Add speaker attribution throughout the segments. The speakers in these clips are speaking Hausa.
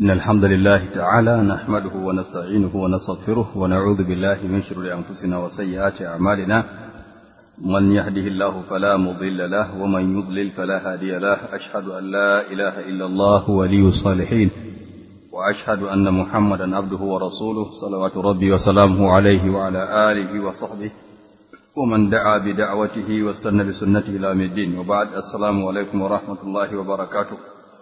Speaker 1: إن الحمد لله تعالى نحمده ونستعينه ونستغفره ونعوذ بالله من شرور أنفسنا وسيئات أعمالنا من يهده الله فلا مضل له ومن يضلل فلا هادي له أشهد أن لا إله إلا الله ولي الصالحين وأشهد أن محمدا عبده ورسوله صلوات ربي وسلامه عليه وعلى آله وصحبه ومن دعا بدعوته واستنى بسنته إلى يوم الدين وبعد السلام عليكم ورحمة الله وبركاته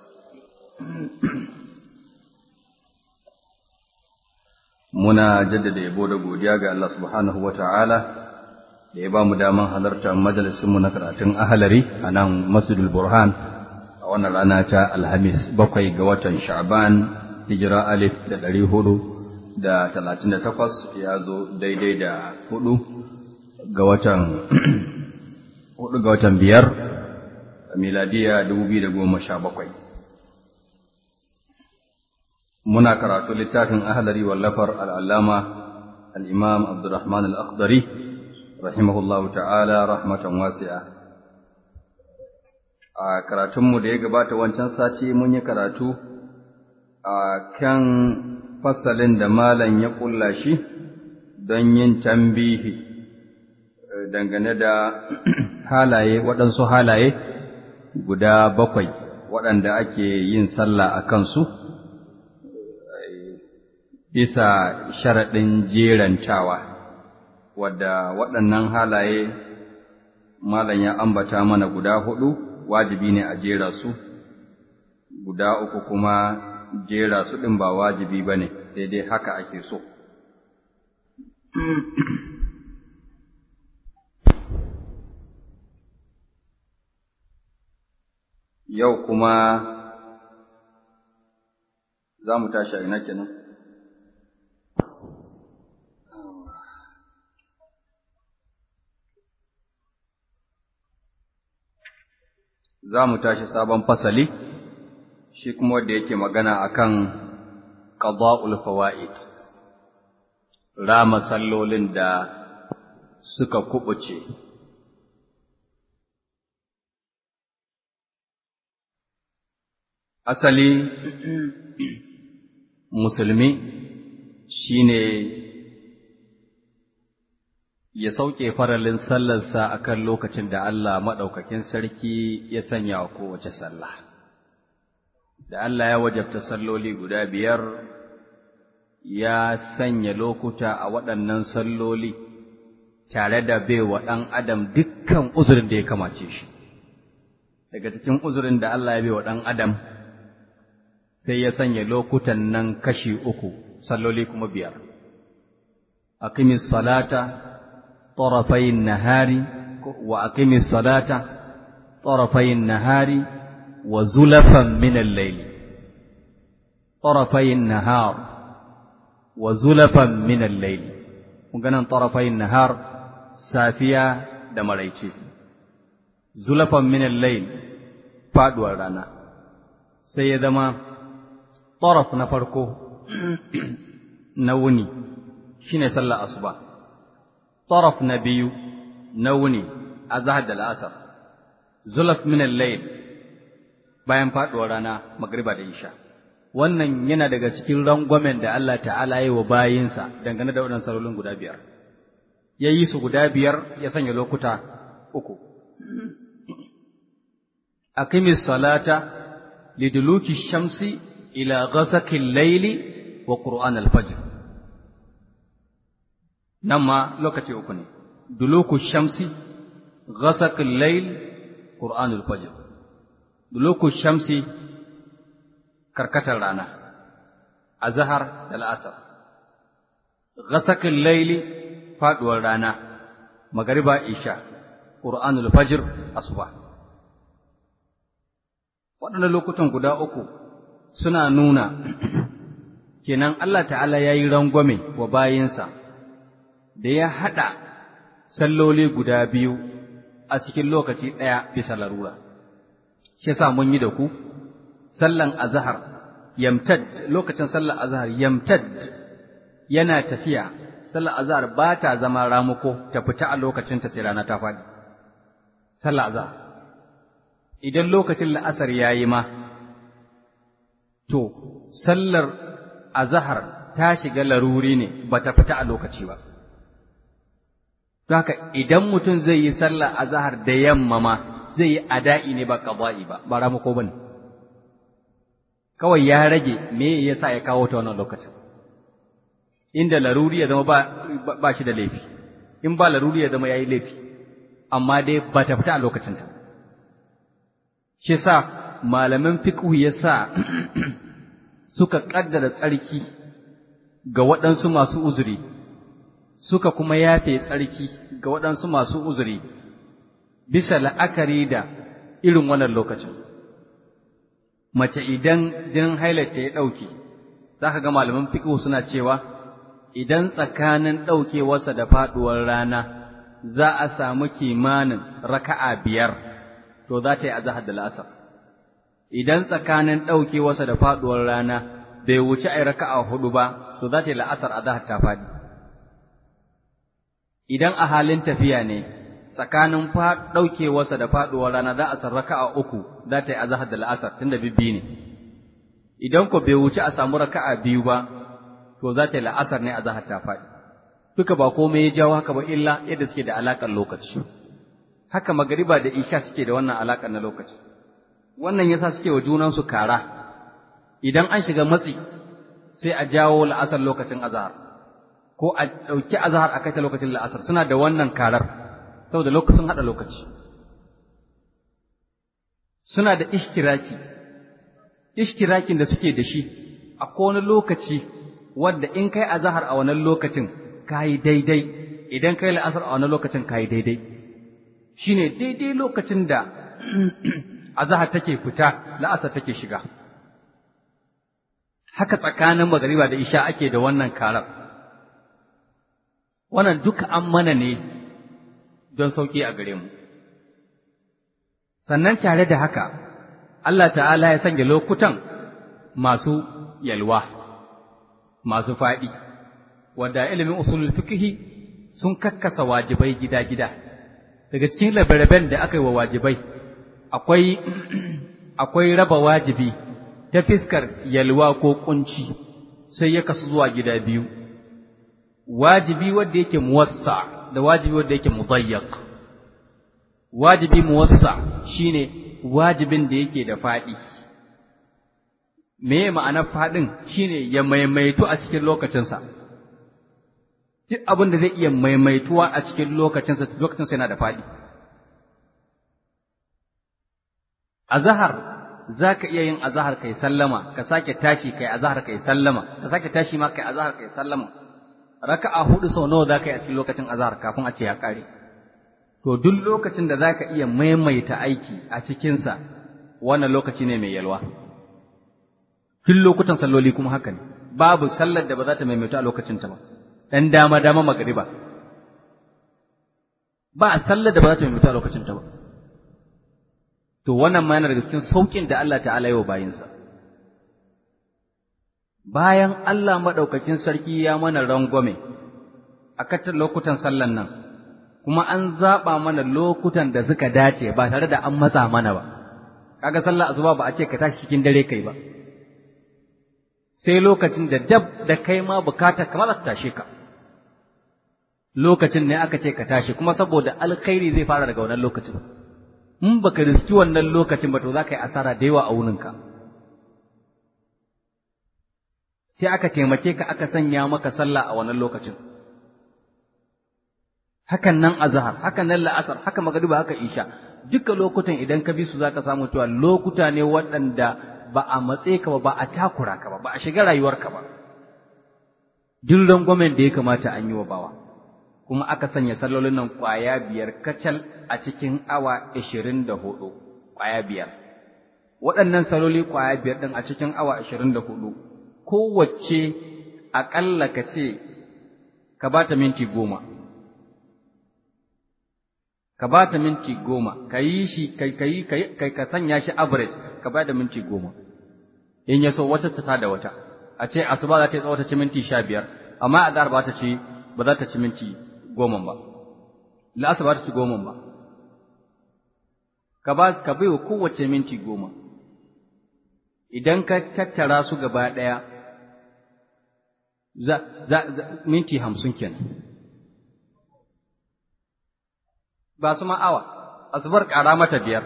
Speaker 1: muna jaddada yabo da godiya ga Allah subhanahu wa ta'ala da ya ba mu daman halartar majalisinmu na karatun ahalari a nan masjidul burhan a wannan rana ta alhamis bakwai ga watan sha'ban hijira alif da ɗari hudu da talatin da takwas ya zo daidai da hudu ga watan hudu ga watan biyar miladiya dubu biyu da goma sha bakwai muna karatu littafin ahlari wallafar al'allama al'imam abdurrahman al'akhdari rahimahullahu ta'ala rahmatan wasi'a a karatunmu da ya gabata wancan sati mun yi karatu a kan fasalin da malam ya ƙulla shi don yin tambihi dangane da halaye waɗansu halaye guda bakwai waɗanda ake yin sallah a kansu bisa sharaɗin jerantawa, wadda waɗannan halaye malam ya ambata mana guda huɗu wajibi ne a jera su, guda uku kuma jera su ɗin ba wajibi ba ne, sai dai haka ake so. Yau kuma za mu tashi a ina kenan. za mu tashi sabon fasali, shi kuma wanda yake magana akan qada'ul fawaid rama sallolin da suka kubuce. Asali musulmi shine ya sauke faralin sallarsa akan lokacin da Allah maɗaukakin sarki ya sanya wa kowace sallah. Da Allah ya wajabta salloli guda biyar, ya sanya lokuta a waɗannan salloli tare da baiwa ɗan adam dukkan uzurin da ya kamace shi. Daga cikin uzurin da Allah ya baiwa ɗan adam, sai ya sanya lokutan nan kashi uku, salloli kuma biyar. Aqimis salata طرفي النهار وأقم الصلاة طرفي النهار وزلفا من الليل طرفي النهار وزلفا من الليل مغنى طرفي النهار سافيا دمريتي زلفا من الليل فادوا رانا سيدما طرف نفركو نوني شين صلى أصبح طرف نبي نوني أزهد الأسر زلف من الليل bayan faɗuwar rana magriba da isha wannan yana daga cikin rangwamen da Allah ta'ala yi wa bayinsa dangane da waɗannan salolin guda biyar ya yi su guda biyar ya sanya lokuta uku aqimis salata liduluki shamsi ila ghasaqil layli wa qur'an al-fajr nan ma lokaci uku ne duluku shamsi ghasaqil layl qur'anul fajr duluku shamsi karkatar rana azhar da al'asr ghasaqil layli faduwar rana magariba isha qur'anul fajr asuba waɗannan lokutan guda uku suna nuna kenan Allah ta'ala ya yi rangwame wa bayinsa da ya haɗa salloli guda biyu a cikin lokaci ɗaya bisa larura. Shi sa mun yi da ku, sallan azahar, yamtad, lokacin sallan azahar, yamtad yana tafiya, sallan azahar ba ta zama ramuko ta fita a lokacin ta sai rana ta faɗi. Sallan azahar. Idan lokacin la'asar ya yi ma, to sallar azahar ta shiga laruri ne ba ta fita a lokaci ba. haka idan mutum zai yi sallar azahar da yamma ma zai yi ada'i ne ba ƙaba'i ba, ba ramako ba ne. Kawai ya rage me yasa ya kawo ta wannan lokacin. Inda laruri ya zama ba, shi da laifi, in ba laruri ya zama ya yi laifi, amma dai ba ta fita a lokacinta. Shi sa malaman fiƙhu ya sa suka ƙaddara tsarki ga waɗansu masu uzuri, suka kuma yafe tsarki ga waɗansu masu uzuri, bisa la'akari da irin wannan lokacin. Mace idan jinin hailarta ya ɗauke, za ka ga malaman fiƙhu suna cewa, idan tsakanin ɗaukewarsa da faɗuwar rana za a samu kimanin raka'a biyar, to za ta yi azahar da la'asar. idan tsakanin ɗaukewarsa da faɗuwar rana bai wuce a raka'a hudu ba, to za ta yi la'asar a zahar ta faɗi. Idan a halin tafiya ne, tsakanin ɗaukewarsa da faɗuwar rana za a san raka'a uku za ta yi a zahar da la'asar tunda bibbi ne. Idan ko bai wuce a samu raka'a biyu ba, to za ta yi la'asar ne a zahar ta faɗi. Duka ba komai ya jawo haka ba illa yadda suke da alaƙar lokaci. Haka magariba da isha suke da wannan alaƙar na lokaci. wannan yasa suke wa junansu kara idan an shiga matsi sai a jawo la'asar lokacin azhar ko a ɗauki azhar a kai ta lokacin la'asar suna da wannan karar saboda lokacin haɗa lokaci suna da ishtiraki ishtirakin da suke da shi a wani lokaci wanda in kai azhar a wannan lokacin kayi daidai idan kai la'asar a wannan lokacin kayi daidai shine daidai lokacin da azahar take fita la'asar take shiga haka tsakanin magariba da isha ake da wannan karar wannan duka an mana ne don sauƙi a gare mu sannan tare da haka Allah ta'ala ya sanya lokutan masu yalwa masu faɗi wanda ilimin usulul fiqhi sun kakkasa wajibai gida-gida daga cikin labaraben da aka yi wa wajibai akwai akwai raba wajibi ta fiskar yalwa ko kunci sai ya kasu zuwa gida biyu wajibi wanda yake muwassa da wajibi wanda yake mudayyak wajibi muwassa shine wajibin da yake da fadi me ma'anar fadin shine ya maimaitu a cikin lokacinsa duk abin da zai iya maimaituwa a cikin lokacinsa lokacinsa yana da fadi azahar za ka iya yin azahar kai sallama ka sake tashi kai azahar kai sallama ka sake tashi ma kai azahar kai sallama raka'a hudu sau nawa za ka yi a cikin lokacin azahar kafin a ce ya kare to duk lokacin da za ka iya maimaita aiki a cikinsa wannan lokaci ne mai yalwa duk lokutan salloli kuma haka ne babu sallar da ba za ta maimaita a lokacinta ba dan dama dama magariba ba sallar da ba za ta maimaita a lokacinta ba to wannan ma yana daga cikin saukin da Allah ta'ala yi wa bayinsa bayan Allah maɗaukakin sarki ya mana rangwame a katar lokutan sallan nan kuma an zaɓa mana lokutan da suka dace ba tare da an matsa mana ba kaga sallar asuba ba a ce ka tashi cikin dare kai ba sai lokacin da dab da kai ma bukata kamar ta tashe ka lokacin ne aka ce ka tashi kuma saboda alkhairi zai fara daga wannan lokacin in baka riski wannan lokacin ba to za ka yi asara da yawa a wuninka sai aka taimake ka aka sanya maka sallah a wannan lokacin hakan nan azhar hakan nan la'asar haka magariba haka isha duka lokutan idan ka bi su zaka samu cewa lokuta ne waɗanda ba a matse ka ba ba a takura ka ba ba a shiga rayuwarka ba duk rangwamen da ya kamata an yi wa bawa kuma aka sanya sallolin nan ƙwaya biyar kacal a cikin awa ashirin da hudu ƙwaya biyar waɗannan salloli ƙwaya biyar ɗin a cikin awa ashirin da hudu kowace aƙalla ka ce ka ba ta minti goma ka ba ta minti goma ka yi shi ka sanya shi average ka ba da minti goma in ya so wata ta da wata a ce asuba za ta yi tsawata ci minti sha biyar amma a ba ta ci ba za ta ci minti goma ba la'asa ba ta ci goma ba ka ba ka bai wa kowace minti goma idan ka tattara su gaba ɗaya za, za, minti hamsin kenan ba su awa asubar ƙara mata biyar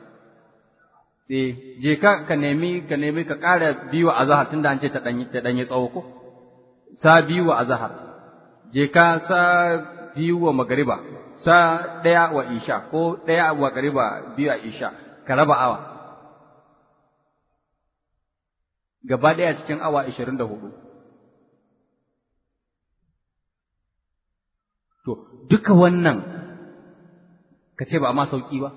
Speaker 1: eh je ka ka nemi ka nemi ka ƙara biyu a zahar tunda an ce ta ɗanyi ta ɗanyi tsawo ko sa biyu a zahar je ka sa biyu wa magariba sa ɗaya wa isha ko ɗaya wa magariba biyu a isha ka raba awa gaba ɗaya cikin awa ashirin da hudu to duka wannan ka ce ba a ma sauƙi ba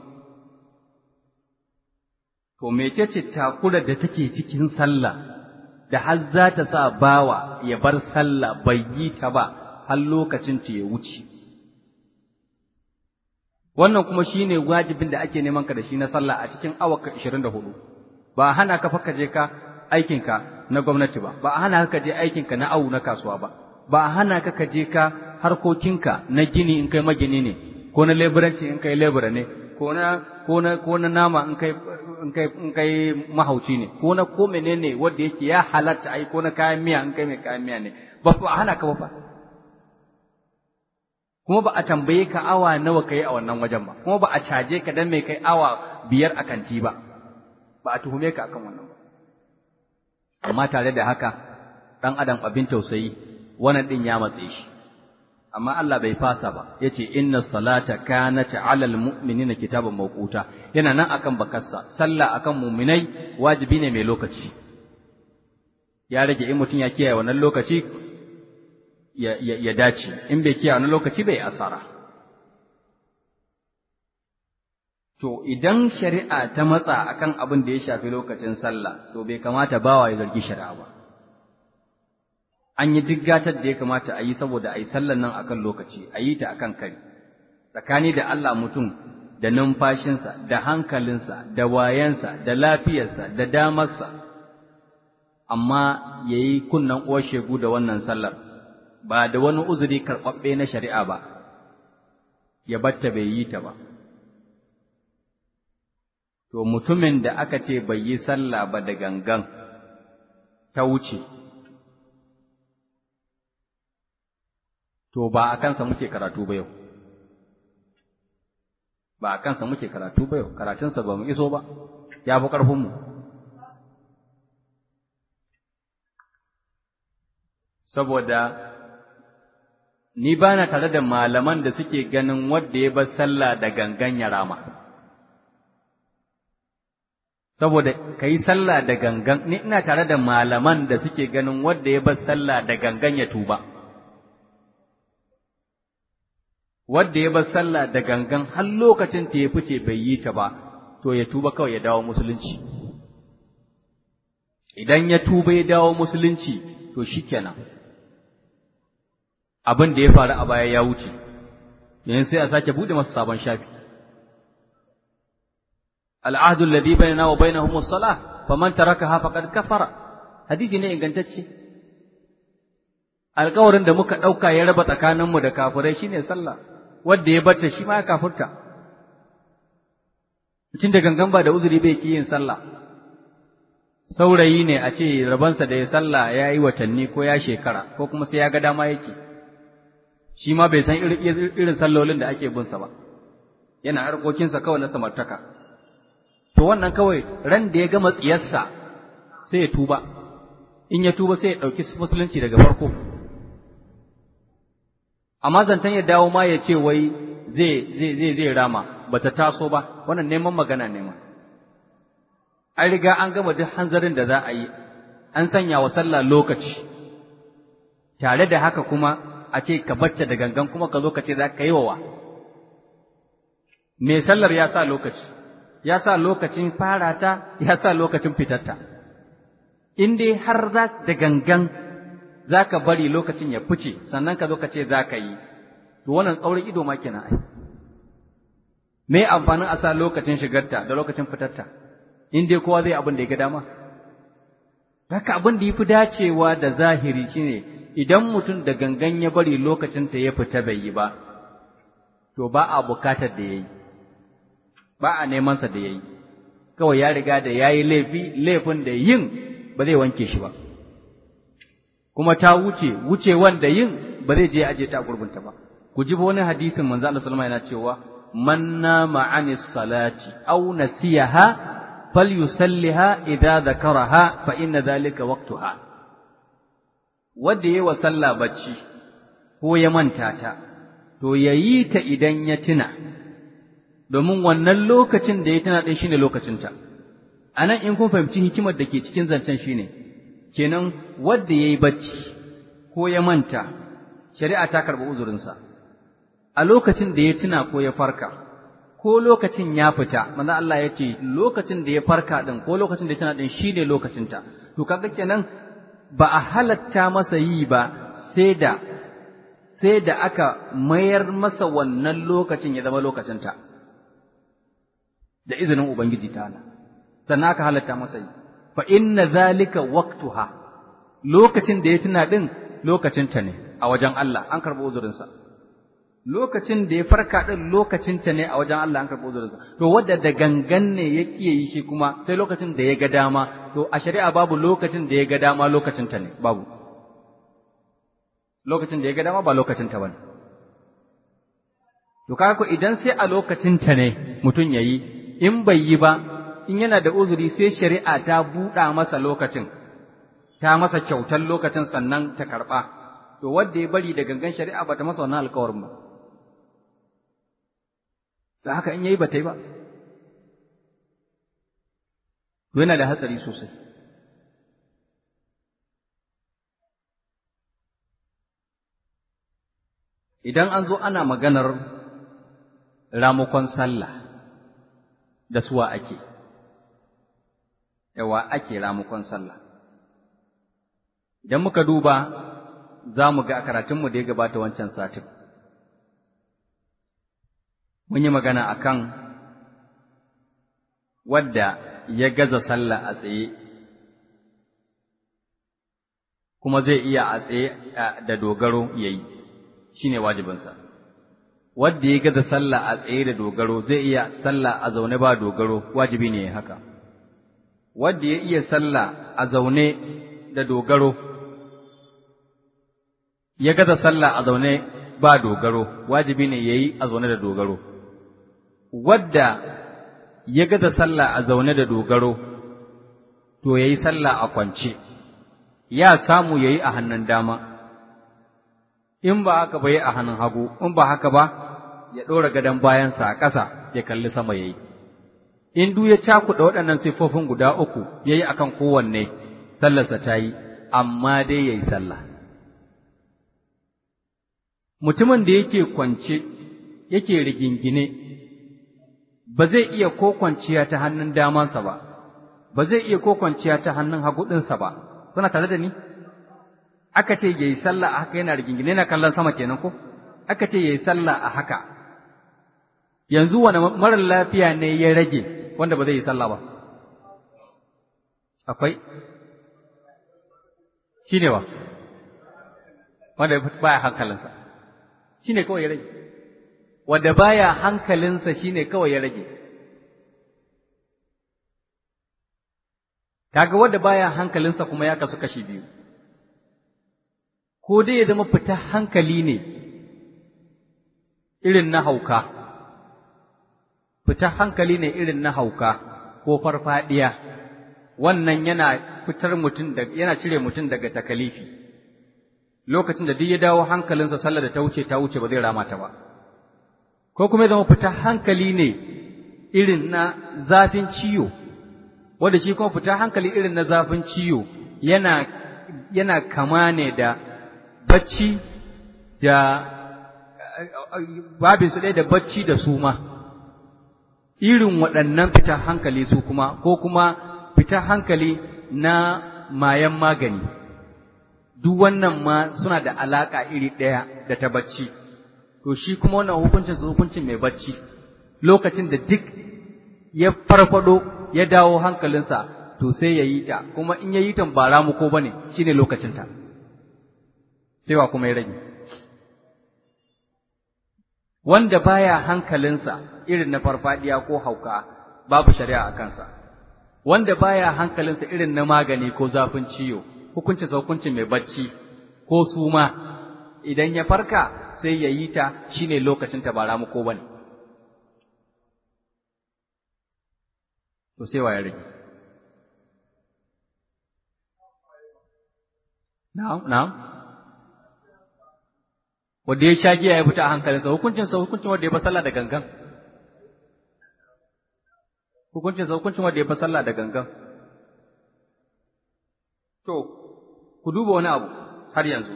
Speaker 1: to mecece takurar da take cikin sallah da har za ta sa bawa ya bar sallah bai yi ta ba har lokacin ta ya wuce wannan kuma shine wajibin da ake neman ka da shi na sallah a cikin awa 24 ba hana ka fa je ka aikinka na gwamnati ba ba hana ka je aikinka na awu na kasuwa ba ba hana ka ka je ka harkokinka na gini in kai magini ne ko na leburanci in kai lebura ne ko na ko na ko na nama in kai in kai in kai mahauci ne ko na ko menene wanda yake ya halatta ai ko na kayan miya in kai mai kayan miya ne ba ba hana ka ba fa kuma ba a tambaye ka awa nawa kai a wannan wajen ba kuma ba a caje ka dan mai kai awa biyar a kanti ba ba a tuhume ka akan wannan ba amma tare da haka dan adam abin tausayi wannan din ya matse shi amma Allah bai fasa ba yace inna salata kanat alal mu'minina kitaban mawquta yana nan akan bakarsa sallah akan mu'minai wajibi ne mai lokaci ya rage in mutum ya kiyaye wannan lokaci ya, ya, ya dace in bai kiyaye wannan lokaci bai asara to idan shari'a ta matsa akan abin da ya shafi lokacin sallah to bai kamata bawa ya zargi shari'a ba an yi duk gatar da ya kamata a yi saboda a yi sallan nan akan lokaci a yi ta akan kari tsakani da Allah mutum da numfashinsa da hankalinsa da wayansa da lafiyarsa da damarsa amma ya yi kunnen uwar shegu da wannan sallar ba da wani uzuri karɓaɓɓe na shari'a ba ya batta bai yi ta ba to mutumin da aka ce bai yi sallah ba da gangan ta wuce to ba a kansa muke karatu ba yau ba a kansa muke karatu ba yau karatunsa ba mu iso ba ya fi ƙarfinmu saboda ni ba na tare da malaman da suke ganin wadda ya bar sallah da gangan ya rama saboda ka yi sallah da gangan ni ina tare da malaman da suke ganin wadda ya bar sallah da gangan ya tuba wadda ya bar sallah da gangan har lokacin ta ya fice bai yi ta ba to ya tuba kawai ya dawo musulunci idan ya tuba ya dawo musulunci to shikenan abin da ya faru a baya ya wuce yanzu sai a sake bude masa sabon shafi al'ahdu alladhi bainana wa bainahum as-salah faman tarakaha faqad kafara hadisi ne ingantacce alƙawarin da muka ɗauka ya raba tsakaninmu da kafirai shine sallah wanda ya barta shi ma ya kafurta mutum da gangan ba da uzuri bai ki yin sallah saurayi ne a ce rabansa da ya sallah ya yi watanni ko ya shekara ko kuma sai ya ga dama yake shi ma bai san irin sallolin da ake binsa ba yana harkokinsa kawai na samartaka to wannan kawai ran da ya gama tsiyarsa sai ya tuba in ya tuba sai ya ɗauki musulunci daga farko amma zancen ya dawo ma ya ce wai zai zai zai zai rama bata taso ba wannan neman magana ne ma an riga an gama duk hanzarin da za a yi an sanya wa sallah lokaci tare da haka kuma a ce ka bacce da gangan kuma ka zo ka ce za ka yi wa me sallar ya sa lokaci ya sa lokacin fara ta ya sa lokacin fitarta in dai har za da gangan za ka bari lokacin ya fice sannan ka zo ka ce za ka yi to wannan tsaurin ido ma kenan ai me amfanin a sa lokacin shigarta da lokacin fitarta in dai kowa zai abin da ya ga dama haka abin da ya fi dacewa da zahiri shine idan mutum da gangan ya bari lokacin ta ya fita bai yi ba to ba a bukatar da yayi ba a neman sa da yayi kawai ya riga da yayi laifi laifin da yin ba zai wanke shi ba kuma ta wuce wuce wanda yin ba zai je aje ta gurbinta ba ku ji wani hadisin manzo Allah sallallahu alaihi wasallam yana cewa man nama anis salati aw nasiyaha falyusalliha idza dhakaraha fa inna dhalika waqtuha wanda yayi wa sallah bacci ko ya manta ta to yayi ta idan ya tuna domin wannan lokacin da ya tuna din shine lokacinta anan in kun fahimci hikimar da ke cikin zancen shine kenan wanda yayi bacci ko ya manta shari'a ta karɓi uzurinsa a lokacin da ya tuna ko ya farka ko lokacin ya fita manzo Allah ya ce lokacin da ya farka din ko lokacin da ya tuna din shine lokacinta to kaga kenan ba a halatta masa yi ba sai da sai da aka mayar masa wannan lokacin ya zama lokacinta da izinin ubangiji ta'ala sannan aka halatta masa yi fa inna zalika waqtuha lokacin da ya tuna din lokacinta ne a wajen Allah an karɓi uzurinsa lokacin da ya farka din lokacinta ne a wajen Allah an karɓi uzurinsa to wanda da gangan ne ya kiye yi shi kuma sai lokacin da ya ga dama to a shari'a babu lokacin da ya ga dama lokacinta ne babu lokacin da ya ga dama ba lokacinta bane to kaga ko idan sai a lokacinta ne mutum yayi in bai yi ba in yana da uzuri sai shari'a ta buɗa masa lokacin ta masa kyautar lokacin sannan ta karɓa to wanda ya bari da gangan shari'a ba ta masa wannan alkawarin ba da haka in yayi ba ta yi ba to yana da hatsari sosai idan an zo ana maganar ramukon sallah da suwa ake yawa ake ramukon sallah idan muka duba za mu ga a karatunmu da ya gabata wancan satin mun yi magana a kan wadda ya gaza sallah a tsaye kuma zai iya a tsaye da dogaro ya yi shi ne wajibinsa wadda ya gaza sallah a tsaye da dogaro zai iya sallah a zaune ba dogaro wajibi ne haka wadda ya iya sallah a zaune da dogaro ya gaza sallah a zaune ba dogaro wajibi ne yayi a zaune da dogaro wadda ya gaza sallah a zaune da dogaro to yayi sallah a kwance ya samu yayi a hannun dama in ba haka ba yi a hannun hagu in ba haka ba ya ɗora gadon bayansa a ƙasa ya kalli sama yayi in duk ya cakuɗa waɗannan siffofin guda uku yayi akan kowanne sallarsa ta yi amma dai yayi sallah mutumin da yake kwance yake rigingine ba zai iya ko kwanciya ta hannun damansa ba ba zai iya ko kwanciya ta hannun hagu ɗinsa ba kuna tare da ni aka ce yayi sallah a haka yana rigingine yana kallon sama kenan ko aka ce yayi sallah a haka yanzu wani marar lafiya ne ya rage wanda ba zai yi sallah ba akwai shine wa wanda baya hankalinsa shi ne kawai ya rage, wadda baya hankalinsa shi ne kawai ya rage. Kaga wadda baya hankalinsa kuma ya kasu kashi biyu, ko dai ya zama fita hankali ne irin na hauka, fita hankali ne irin na hauka ko farfadiya, wannan yana fitar mutum yana cire mutum daga takalifi. lokacin da duk ya dawo hankalinsa sallar da ta wuce ta wuce ba zai rama ta ba ko kuma ya zama fita hankali ne irin na zafin ciwo wanda shi kuma fita hankali irin na zafin ciwo yana yana kama ne da bacci da babin su ɗaya da bacci da suma irin waɗannan fita hankali su kuma ko kuma fita hankali na mayan magani duk wannan ma suna da alaƙa iri ɗaya da ta bacci, to shi kuma wannan hukuncin su hukuncin mai bacci, lokacin da duk ya farfado ya dawo hankalinsa, to sai ya yi ta, kuma in ya yi ta ba ramu ko ba ne, shi ne lokacinta, sai wa kuma ya rage. Wanda baya hankalinsa irin na farfadiya ko hauka, babu shari'a a kansa, wanda baya hankalinsa irin na magani ko zafin ciwo hukuncin hukuncin mai bacci ko suma idan ya farka sai ya yi ta shine lokacin ta ba ramu ko bane to sai wa ya rage na'am na'am wanda ya sha giya ya fita a hankalinsa hukuncin sa hukuncin wanda ya fa sallah da gangan hukuncin sa hukuncin wanda ya fa sallah da gangan to ku duba wani abu har yanzu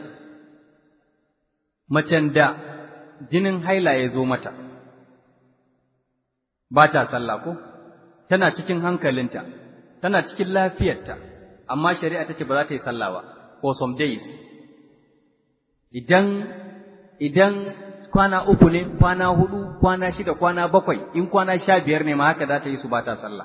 Speaker 1: macen da jinin haila ya zo mata ba ta sallah ko tana cikin hankalinta tana cikin lafiyarta amma shari'a ta ce ba za ta yi sallah ba for some days idan idan kwana uku ne kwana hudu kwana shida kwana bakwai in kwana sha biyar ne ma haka za ta yi su ba ta sallah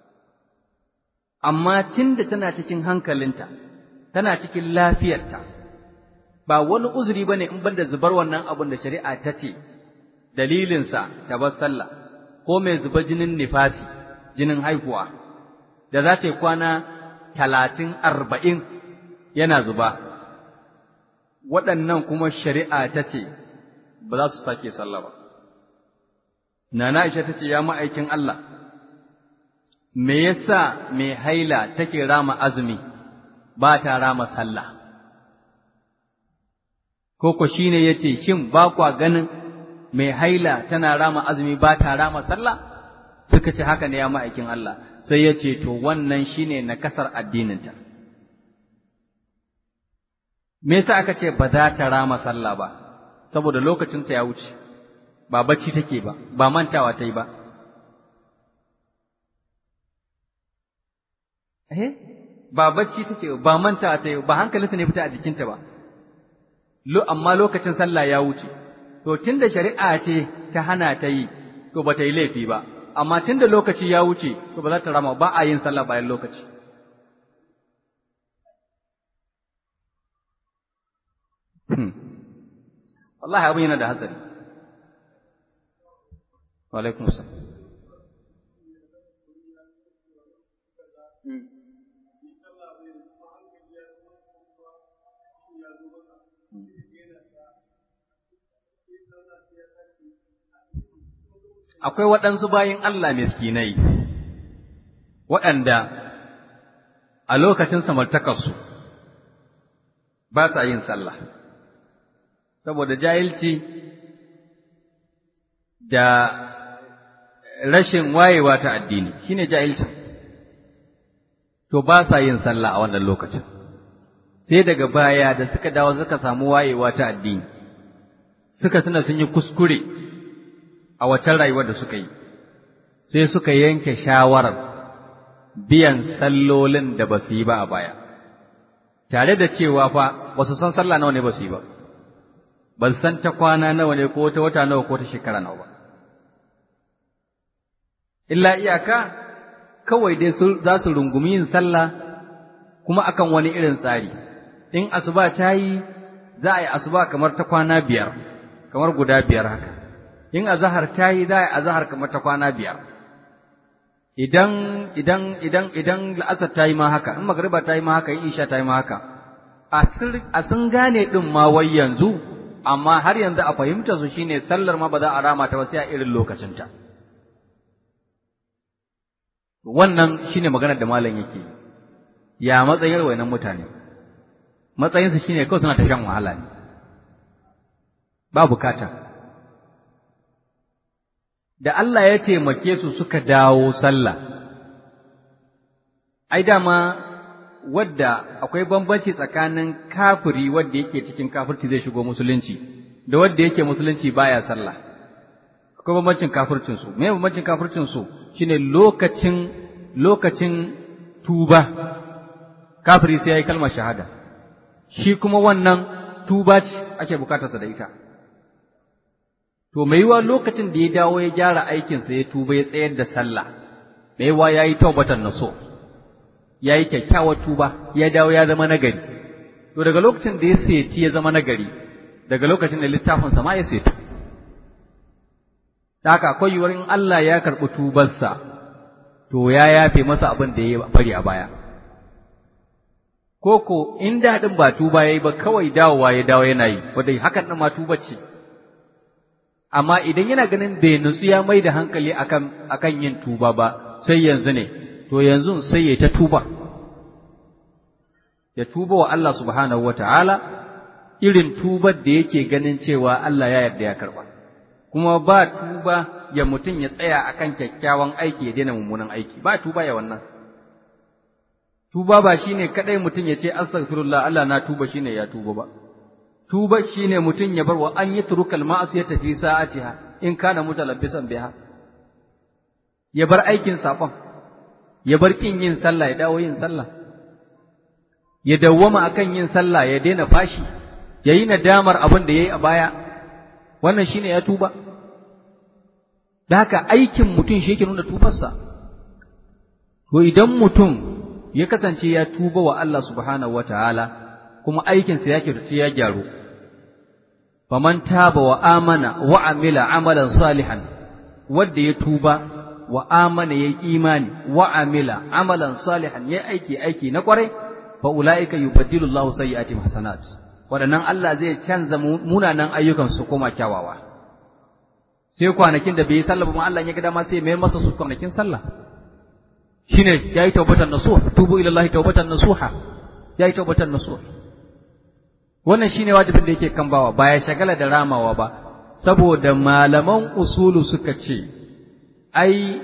Speaker 1: amma tunda tana cikin hankalinta tana cikin lafiyarta ba wani uzuri bane in banda zubar wannan abin da shari'a ta ce dalilinsa ta bar sallah ko mai zuba jinin nifasi jinin haihuwa da za ta yi kwana talatin arba'in yana zuba waɗannan kuma shari'a ta ce ba za su sake sallah ba nana Aisha ta ce ya ma'aikin Allah me yasa mai haila take rama azumi ba ta rama sallah koko shine yace shin ba kwa ganin mai haila tana rama azumi ba ta rama sallah suka ce haka ne ya ma'aikin Allah sai yace to wannan shine na kasar addininta me yasa aka ce ba za ta rama sallah ba saboda lokacin ta ya wuce ba bacci take ba ba mantawa ta yi ba eh ba bacci take ba mantawa ta yi ba hankalinta ne fita a jikinta ba lo amma lokacin sallah ya wuce to tunda shari'a ce ta hana ta yi to ba ta yi laifi ba amma tunda lokaci ya wuce to ba za ta rama ba a yin sallah bayan lokaci hmm. wallahi abin yana da hatsari wa alaikum salam hmm. akwai waɗansu bayin Allah miskinai waɗanda a lokacin samartakarsu ba sa yin sallah saboda jahilci da rashin wayewa ta addini shine jahilci to ba sa yin sallah a wannan lokacin sai daga baya da suka dawo suka samu wayewa ta addini suka tuna sun yi kuskure a wacan rayuwar da suka yi sai suka yanke shawarar biyan sallolin da ba su yi ba a baya tare da cewa fa ba su san sallah nawa ne ba su yi ba ba su san ta kwana nawa ne ko ta wata nawa ko ta shekara nawa ba illa iyaka kawai dai za su rungumi yin sallah kuma akan wani irin tsari in asuba ta yi za a yi asuba kamar ta kwana biyar kamar guda biyar haka in azahar ta yi za a yi azahar kamar ta kwana biyar idan idan idan idan la'asar ta yi ma haka in magriba ta yi ma haka in isha ta yi ma haka a sun gane din ma wai yanzu amma har yanzu a fahimta su shine sallar ma ba za a rama ta ba sai a irin lokacinta wannan shine maganar da malam yake ya matsayin wayannan mutane matsayinsu shine kawai suna ta shan wahala ne ba bukata da Allah ya taimake su suka dawo sallah ai dama wadda akwai bambanci tsakanin kafiri wadda yake cikin kafirci zai shigo musulunci da wadda yake musulunci baya sallah akwai bambancin kafircin su me bambancin kafircin su shine lokacin lokacin tuba kafiri sai yayi kalmar shahada shi kuma wannan tuba ce ake bukatarsa da ita To, mai yiwa lokacin da ya dawo ya gyara aikinsa ya tuba ya tsayar da sallah, mai yiwa ya yi taubatan na so, ya yi kyakkyawar tuba, ya dawo ya zama nagari. To, daga lokacin da ya seti ya zama nagari, daga lokacin da littafinsa ma ya setu. Ta haka akwai yiwuwar in Allah ya karɓi tubarsa, to ya yafe masa abin da ya bari a baya koko in daɗin ba tuba yayi ba kawai dawowa ya dawo yana yi wanda hakan ɗin ma tuba ce amma idan yana ganin bai nutsu ya mai da hankali akan akan yin tuba ba sai yanzu ne to yanzu sai ya ta tuba ya tuba wa Allah subhanahu wataala irin tubar da yake ganin cewa Allah ya yarda ya karba kuma ba tuba ya mutum ya tsaya akan kyakkyawan aiki ya daina mummunan aiki ba tuba ya wannan tuba ba shine kadai mutum ya ce astaghfirullah Allah na tuba shine ya tuba ba tuba shine mutum ya bar wa an yi turukal ma'asiyata fi sa'atiha in kana mutalabbisan biha ya bar aikin sakon ya bar kin yin sallah ya dawo yin sallah ya dawwama akan yin sallah ya daina fashi ya yi nadamar abin da ya yi a baya wannan shine ya tuba da haka aikin mutum shi yake nuna tubarsa to idan mutum ya kasance ya tuba wa Allah subhanahu wataala kuma aikinsa ya kyautace ya gyaru faman taba wa amana wa amila amalan salihan wanda ya tuba wa amana yayi imani wa amila amalan salihan yayi aiki aiki na kwarai fa ulaika yubaddilu Allahu sayyi'atihim hasanat wadannan Allah zai canza munanan ayyukan su koma kyawawa sai kwanakin da bai yi sallah ba ma Allah ya ga dama sai ya mayar masa su kwanakin sallah shine yayi tawbatan nasuha tubu ila Allah tawbatan nasuha yayi tawbatan nasuha wannan shine wajibin da yake kan bawa ba ya shagala da ramawa ba saboda malaman usulu suka ce ai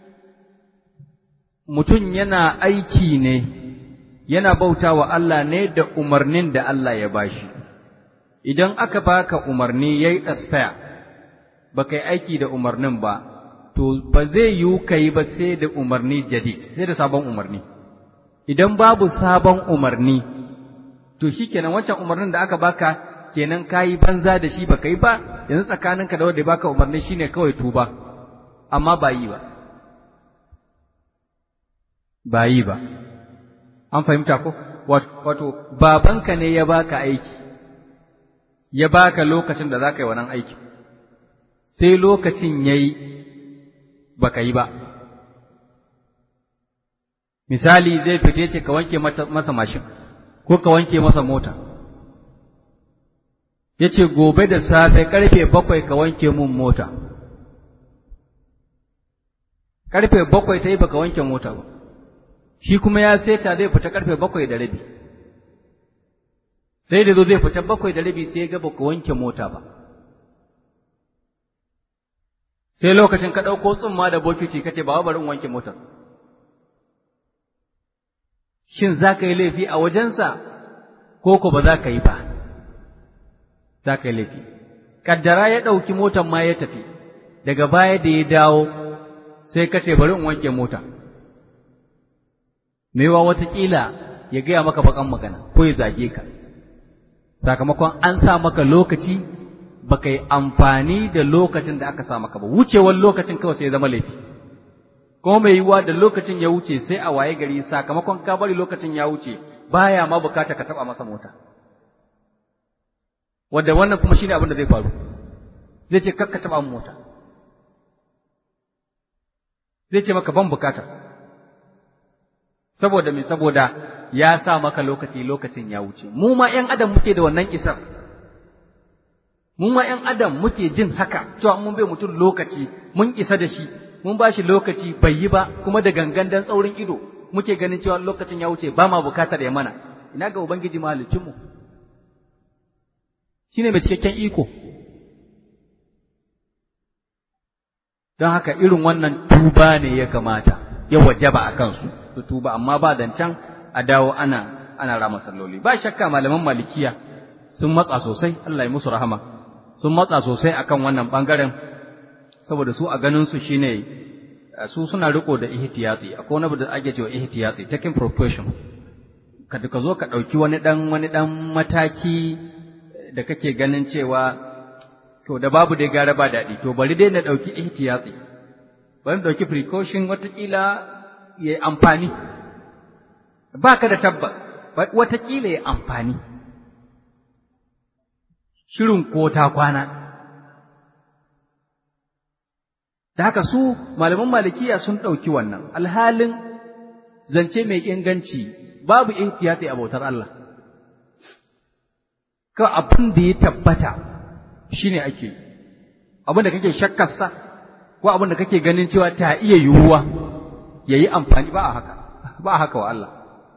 Speaker 1: mutum yana aiki ne yana bauta wa Allah ne da umarnin da Allah ya bashi idan aka baka umarni yayi expire baka yi aiki da umarnin ba to ba zai yiwu kai ba sai da umarni jadid sai da sabon umarni idan babu sabon umarni to shikenan wancan umarnin da aka baka kenan kayi banza da shi baka yi ba yanzu tsakaninka da wanda ya baka umarni shine kawai tuba amma ba yi ba ba yi ba an fahimta ko wato babanka ne ya baka aiki ya baka lokacin da zaka yi wannan aiki sai lokacin yayi baka yi ba misali zai fite ce ka wanke masa mashin ko ka wanke masa mota ya ce gobe da safe karfe bakwai ka wanke mun mota karfe bakwai ta yi baka wanke mota ba shi kuma ya seta zai fita karfe bakwai da rabi sai da zo zai fita bakwai da rabi sai ya ga baka wanke mota ba sai lokacin ka ɗauko tsumma da bokiti kace ba bari in wanke motar shin za ka yi laifi a wajensa ko ko ba za ka yi ba za ka yi laifi kaddara ya ɗauki motar ma ya tafi daga baya da ya dawo sai ka ce bari in wanke mota maiwa watakila ya gaya maka bakan magana ko ya zage ka sakamakon an sa maka lokaci baka yi amfani da lokacin da aka sa maka ba wucewar lokacin kawai sai ya zama laifi kuma mai yiwuwa da lokacin ya wuce sai a waye gari sakamakon ka bari lokacin ya wuce baya ma bukata ka taba masa mota wanda wannan kuma shine abin da zai faru zai ce kakka taba min mota zai ce maka ban bukata saboda me saboda ya sa maka lokaci lokacin ya wuce mu ma ƴan adam muke da wannan isar mu ma ƴan adam muke jin haka cewa mun bai mutum lokaci mun isa da shi mun ba shi lokaci bai yi ba kuma da gangan dan tsaurin ido muke ganin cewa lokacin ya wuce ba ma bukatar ya mana ina ga ubangiji mahaliccinmu shine mai cikakken iko don haka irin wannan tuba ne ya kamata ya wajaba a kansu su tuba amma ba can a dawo ana ana rama salloli ba shakka malaman malikiya sun matsa sosai Allah ya musu rahama sun matsa sosai akan wannan bangaren saboda su a ganin su shine su suna riko da ihtiyati akwai wani da ake cewa ihtiyati taking precaution kada ka zo ka dauki wani dan wani dan mataki da kake ganin cewa to da babu dai gara ba daɗi to bari dai na ɗauki ihtiyatsi bari ɗauki precaution watakila ya yi amfani ba ka da tabbas watakila ya amfani shirin ko ta kwana da haka su malaman malikiya sun ɗauki wannan alhalin zance mai inganci babu ihtiyati a bautar Allah ka abin da ya tabbata shine ake abin da kake shakkarsa ko abin da kake ganin cewa ta iya yiwuwa yayi amfani ba a haka ba a haka wa Allah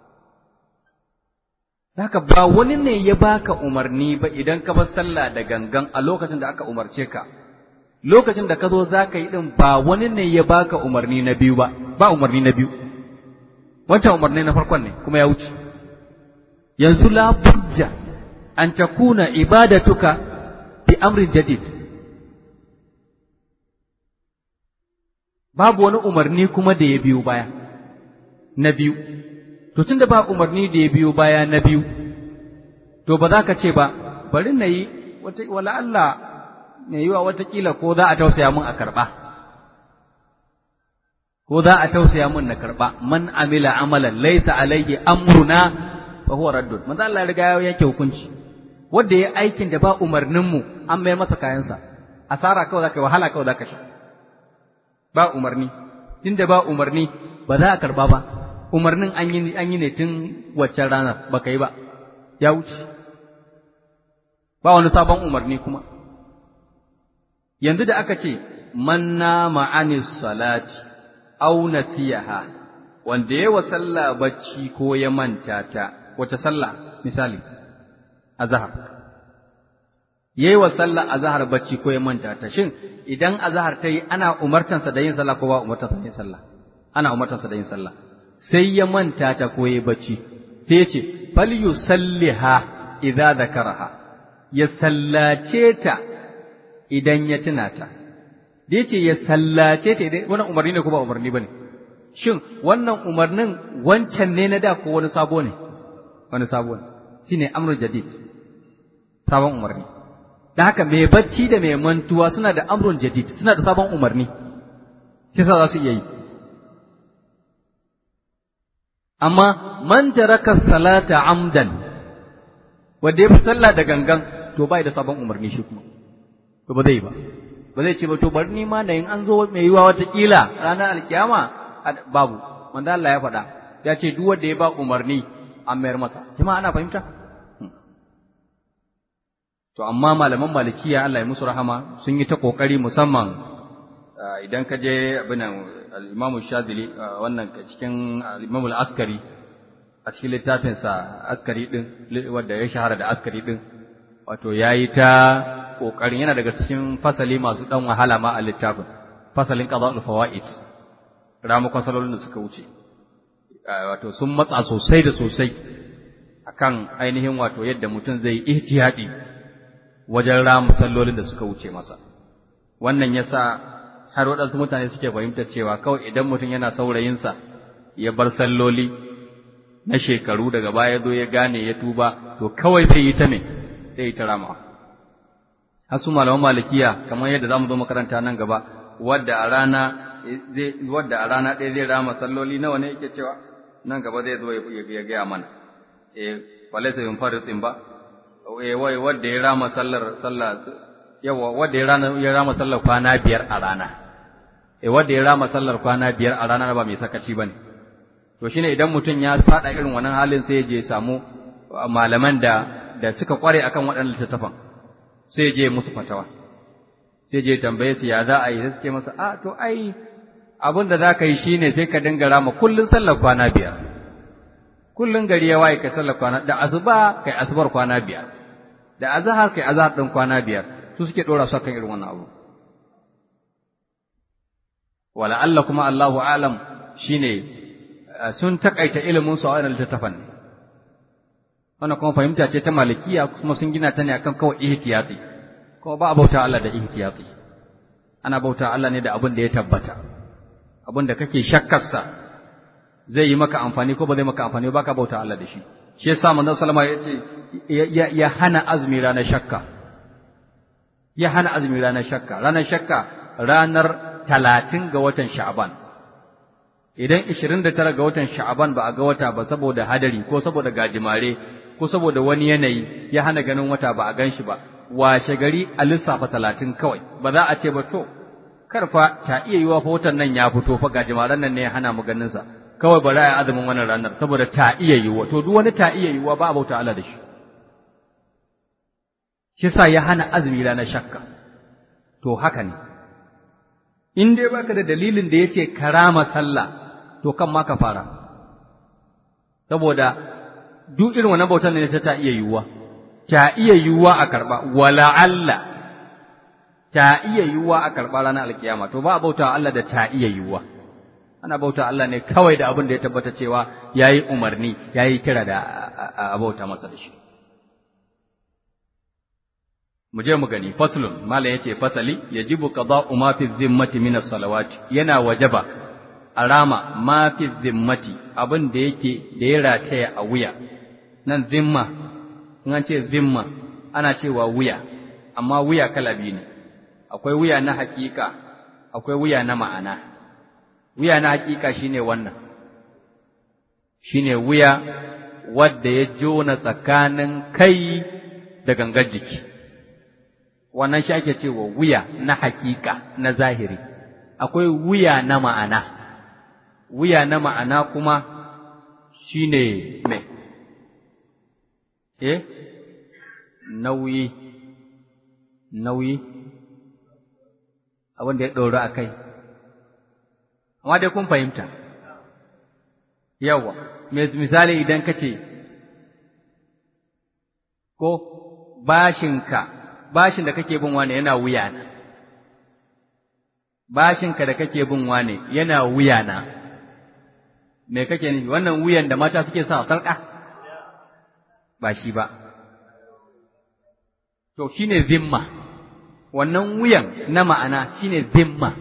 Speaker 1: haka ba wani ne ya baka umarni ba idan ka bar sallah da gangan a lokacin da aka umarce ka lokacin da ka zo za ka yi ɗin ba wani ne ya baka umarni na biyu ba ba umarni na biyu wancan umarni na farkon ne kuma ya wuce yanzu la budda an takuna ibadatuka bi amrin jadid babu wani umarni kuma da ya biyo baya na biyu to tunda ba umarni da ya biyo baya na biyu to ba za ka ce ba bari na yi wala Allah mai yiwa watakila ko za a tausaya mun a karɓa, ko za a tausaya mun na karɓa, man amila amalan laisa alaihi amruna fa huwa raddun. Manzo Allah riga ya yanke hukunci. Wanda ya aikin da ba umarnin mu an mayar masa kayansa. Asara kawai zaka wahala kawai zaka sha. Ba umarni. Tunda ba umarni ba za a karɓa ba. Umarnin an yi an yi ne tun waccan ranar baka yi ba. Ya wuce. Ba wani sabon umarni kuma. yanzu da aka ce man nama anis salati aw nasiyaha wanda ya wa sallah bacci ko ya manta ta wace sallah misali azhar yayi wa sallah azhar bacci ko ya manta ta shin idan azhar ta yi ana umartansa da yin sallah ko ba umartansa da yin sallah ana umartansa da yin sallah sai ya manta ta ko ya bacci sai ya ce fal yusalliha idza zakaraha ya sallace ta idan ya tuna ta, da ya ce ya sallace ta idan wannan umarni ne ko ba umarni ba ne, shin wannan umarnin wancan ne na da ko wani sabo ne, wani sabo ne, shi ne amrul jadid, sabon umarni. Da haka mai bacci da mai mantuwa suna da amrul jadid, suna da sabon umarni, sai sa za su iya yi. Amma man taraka salata amdan, wanda ya fi sallah da gangan, to bai da sabon umarni shi kuma. to ba zai ba ba zai ce ba to bari ni ma da in an zo mai yiwa watakila ranar alkiyama babu manzo Allah ya faɗa ya ce duk wanda ya ba umarni an mayar masa jama'a ana fahimta to amma malaman malikiya Allah ya musu rahama sun yi ta kokari musamman idan ka je abin al-Imam Shadili wannan cikin al-Imam al-Askari a cikin littafinsa askari din wanda ya shahara da askari din wato yayi ta ƙoƙarin yana daga cikin fasali masu ɗan wahala ma a littafin fasalin qada'ul fawaid ramukan salolin da suka wuce wato sun matsa sosai da sosai akan ainihin wato yadda mutum zai ihtiyati wajen ramu sallolin da suka wuce masa wannan yasa har waɗansu mutane suke fahimtar cewa kawai idan mutum yana saurayinsa ya bar salloli na shekaru daga baya zo ya gane ya tuba to kawai zai yi ta me zai yi ta ramawa hasu malaman malikiya kamar yadda zamu zo makaranta nan gaba wadda a rana zai wadda a rana ɗaya zai rama salloli nawa ne yake cewa nan gaba zai zo ya gaya mana eh walaysa bin faridin ba eh wai wadda ya rama sallar sallah yawa wadda ya rana ya rama sallar kwana biyar a rana eh wadda ya rama sallar kwana biyar a rana ba mai sakaci bane to shine idan mutum ya fada irin wannan halin sai ya je samu malaman da da suka kware akan waɗannan littattafan sai je musu fatawa sai je tambaye su ya za a yi sai suke masa a to ai abin da za ka yi shine sai ka dinga rama kullun sallar kwana biyar kullun gari ya waye kai sallar kwana da asuba kai asubar kwana biyar da azhar kai azhar din kwana biyar su suke dora su kan irin wannan abu wala Allah kuma Allahu alam shine sun takaita ilimin su a wannan littafin wannan kuma fahimta ce ta malikiya kuma sun gina ta ne akan kawai ihtiyati kuma ba a bauta Allah da ihtiyati ana bauta Allah ne da abin da ya tabbata abin da kake shakkarsa zai yi maka amfani ko ba zai maka amfani ba ka bauta Allah da shi shi yasa manzon sallama ya ce ya hana azumi ranar shakka ya hana azumi ranar shakka ranar shakka ranar talatin ga watan sha'aban idan ishirin da tara ga watan sha'aban ba a ga wata ba saboda hadari ko saboda gajimare ko saboda wani yanayi ya hana ganin wata ba a gan shi ba washe gari a lissafa talatin kawai ba za a ce ba to karfa ta iya yiwa fa watan nan ya fito fa ga jimaran nan ne ya hana mu ganin sa kawai bari a azumin wannan ranar saboda ta iya yiwa to duk wani ta iya yiwa ba a bauta Allah da shi shi sa ya hana azumi ranar shakka to haka ne in dai baka da dalilin da yace karama sallah to kan ma ka fara saboda duk irin wannan bautan ne ta iya yiwuwa ta iya yiwuwa a karba wala Allah ta iya yiwuwa a karba ranar alkiyama to ba a bauta Allah da ta iya yiwuwa ana bauta Allah ne kawai da abin da ya tabbata cewa yayi umarni yayi kira da a bauta masa da shi mu je mu gani faslun malam yace fasali yajibu qada'u ma fi dhimmati min as-salawati yana wajaba arama ma fi dhimmati abin da yake da ya rataya a wuya nan zimma in an ce zimma ana cewa wuya amma wuya kala biyu ne akwai wuya na hakika akwai wuya na ma'ana wuya na hakika shine wannan shine wuya wadda ya jona tsakanin kai da gangar jiki wannan shi ake cewa wuya na hakika na zahiri akwai wuya na ma'ana wuya na ma'ana kuma shine me eh nauyi nauyi abin da ya ɗoro a kai amma dai kun fahimta yawa misali idan ka ce ko bashinka bashin da kake bin wane yana wuya na bashinka da kake bin wane yana wuya na me kake nufi wannan wuyan da mata suke sa sarƙa ba shi ba to shine zimma wannan wuyan na ma'ana shine zimma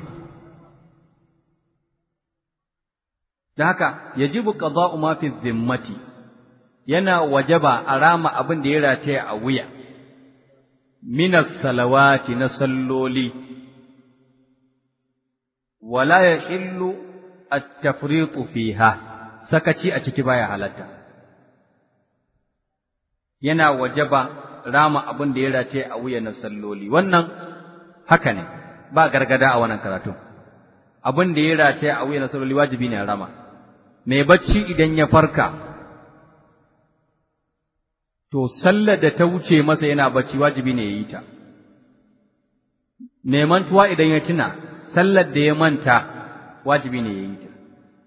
Speaker 1: da haka yajibu qada'u ma fi zimmati yana wajaba a rama abin da ya rataya a wuya minas salawati na salloli wala yahillu at-tafritu fiha sakaci a ciki baya halatta yana wajaba rama abin da ya race a wuya na salloli wannan haka ne ba gargada a wannan karatu abin da ya race a wuya na salloli wajibi ne rama mai bacci idan ya farka to sallar da ta wuce masa yana bacci wajibi ne ya yi ta mai mantuwa idan ya tuna sallar da ya manta wajibi ne ya yi ta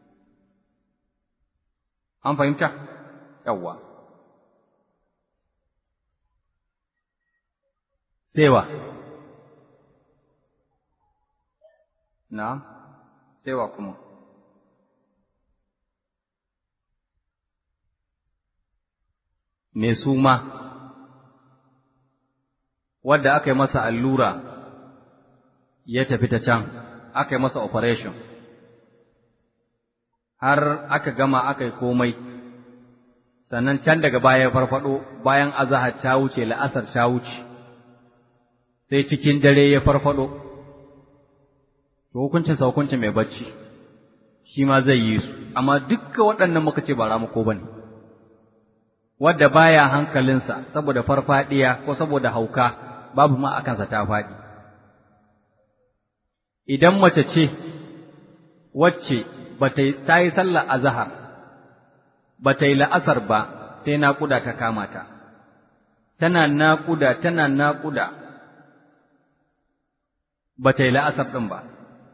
Speaker 1: an fahimta yawwa sewa na sewa kuma mai suma wadda aka yi masa allura ya tafi ta can aka yi masa operation har aka gama aka yi komai sannan can daga baya farfado bayan azahar ta wuce la'asar ta wuce sai cikin dare ya farfado to hukuncin sa hukuncin mai bacci shi ma zai yi su amma dukkan waɗannan muka ce ba ramuko bane wadda baya hankalinsa saboda farfadiya ko saboda hauka babu ma akansa ta faɗi idan mace ce wacce bata ta yi sallar azhar bata yi la'asar ba sai naƙuda ta kama ta tana naƙuda tana naƙuda bata yi la'asar ɗin ba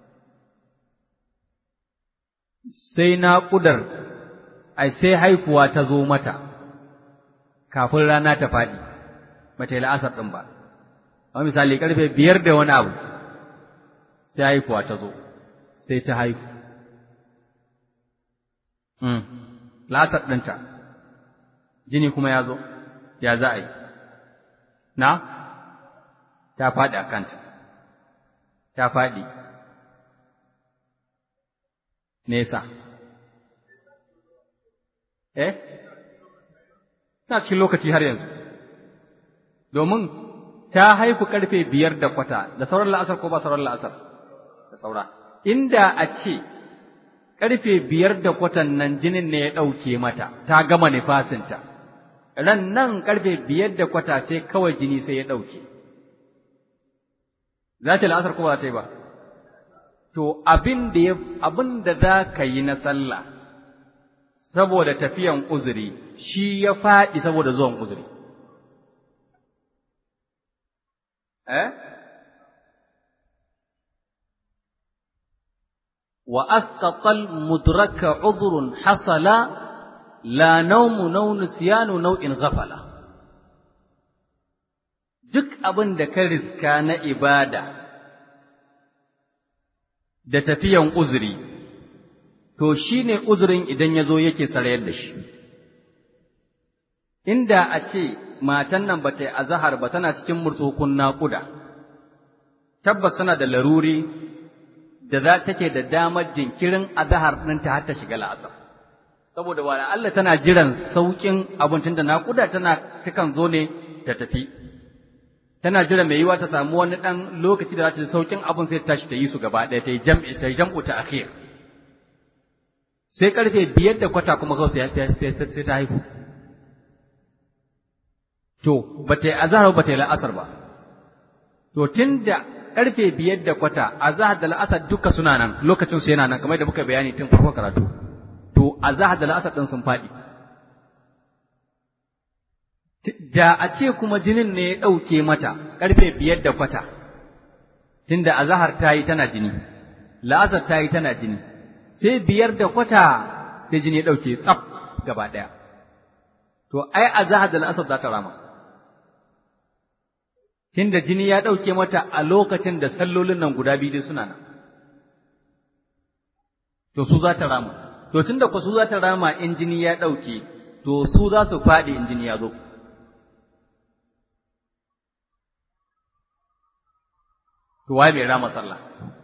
Speaker 1: sai naƙudar ai sai haifuwa ta zo mata kafin rana ta faɗi bata yi la'asar ɗin ba amma misali ƙarfe biyar da wani abu sai haifuwa ta zo sai ta haifu lasar ɗinta jini kuma ya zo ya za a yi na ta faɗi a kanta ta faɗi nesa eh na cikin lokaci har yanzu domin ta haifu ƙarfe biyar da kwata da sauran la'asar ko ba sauran la'asar da saura inda a ce ƙarfe biyar da kwatan nan jinin ne ya ɗauke mata, ta gama nifasinta, ran nan ƙarfe biyar da kwata ce kawai jini sai ya ɗauke. Za ta la'asar ko ba za ta yi ba? to abin da abin da za ka yi na sallah saboda tafiyan uzuri shi ya faɗi saboda zuwan uzuri eh wa asqatal mudraka udhrun hasala la nawmu naw nisyanu naw'in ghafala duk abin da ka riska na ibada da tafiyan uzuri to shine uzurin idan ya zo yake sarayar da shi inda a ce matan nan ba ta yi azahar ba tana cikin murtsukun naƙuda tabbas tana da laruri da za take da damar jinkirin azahar ɗinta har ta shiga la'asar saboda wa Allah tana jiran sauƙin abincin da naƙuda tana takan zo ne ta tafi tana jira mai yiwa ta samu wani ɗan lokaci da za ta sauƙin abin sai ta tashi ta yi su gaba ɗaya ta yi jam'i ta jam'u ta akhir sai karfe biyar da kwata kuma kawai sai ta haihu to ba ta yi azahar ba ta yi la'asar ba to tun da karfe biyar da kwata azahar da la'asar duka suna nan lokacin su yana nan kamar da muka bayani tun farko karatu to azahar da la'asar ɗin sun faɗi da a ce kuma jinin ne ya ɗauke mata ƙarfe biyar da kwata, tunda azahar ta yi tana jini, la'asar ta yi tana jini, sai biyar da kwata sai jini ya ɗauke tsaf gaba ɗaya. To, ai azahar da la'asar za ta rama. Tunda jini ya ɗauke mata a lokacin da sallolin nan guda biyu suna nan. To, su za ta rama. To, tunda ku su za ta rama in jini ya ɗauke, to su za su faɗi in jini ya zo. to waye bai rama sallah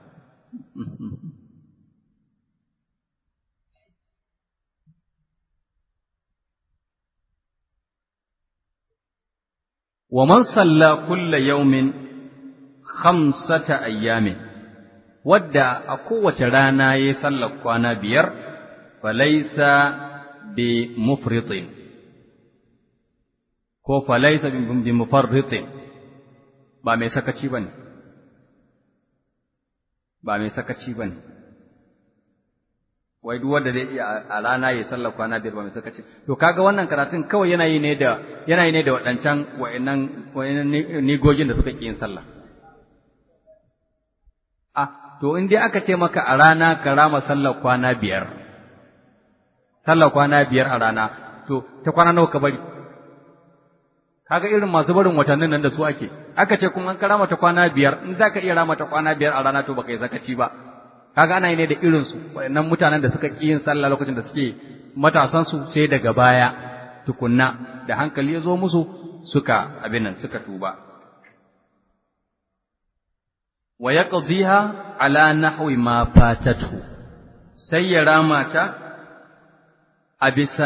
Speaker 1: wa man salla kulla yawmin khamsata ayyamin wadda a kowace rana yayi sallar kwana biyar falaysa bi mufritin ko falaysa bi mufarritin ba mai sakaci bane ba mai sakaci ba ne, wai duk wanda zai iya a rana ya sallar kwana biyar ba mai sakaci. To, kaga wannan karatun kawai yana yi ne da yana yi ne da waɗancan wa'innan nigogin da suka ƙi yin sallah. Ah, to in dai aka ce maka a rana ka rama sallar kwana biyar, sallar kwana biyar a rana, to, ta kwana nawa ka bari? kaga irin masu barin watannin nan da su ake aka ce kuma an ka rama ta kwana biyar in za ka iya rama ta kwana biyar a rana to baka yi zakaci ba kaga ana yi ne da irin su waɗannan mutanen da suka ƙi yin sallah lokacin da suke matasan su sai daga baya tukunna da hankali ya zo musu suka abin nan suka tuba wa yaqdiha ala nahwi ma fatatu sai ya rama ta a bisa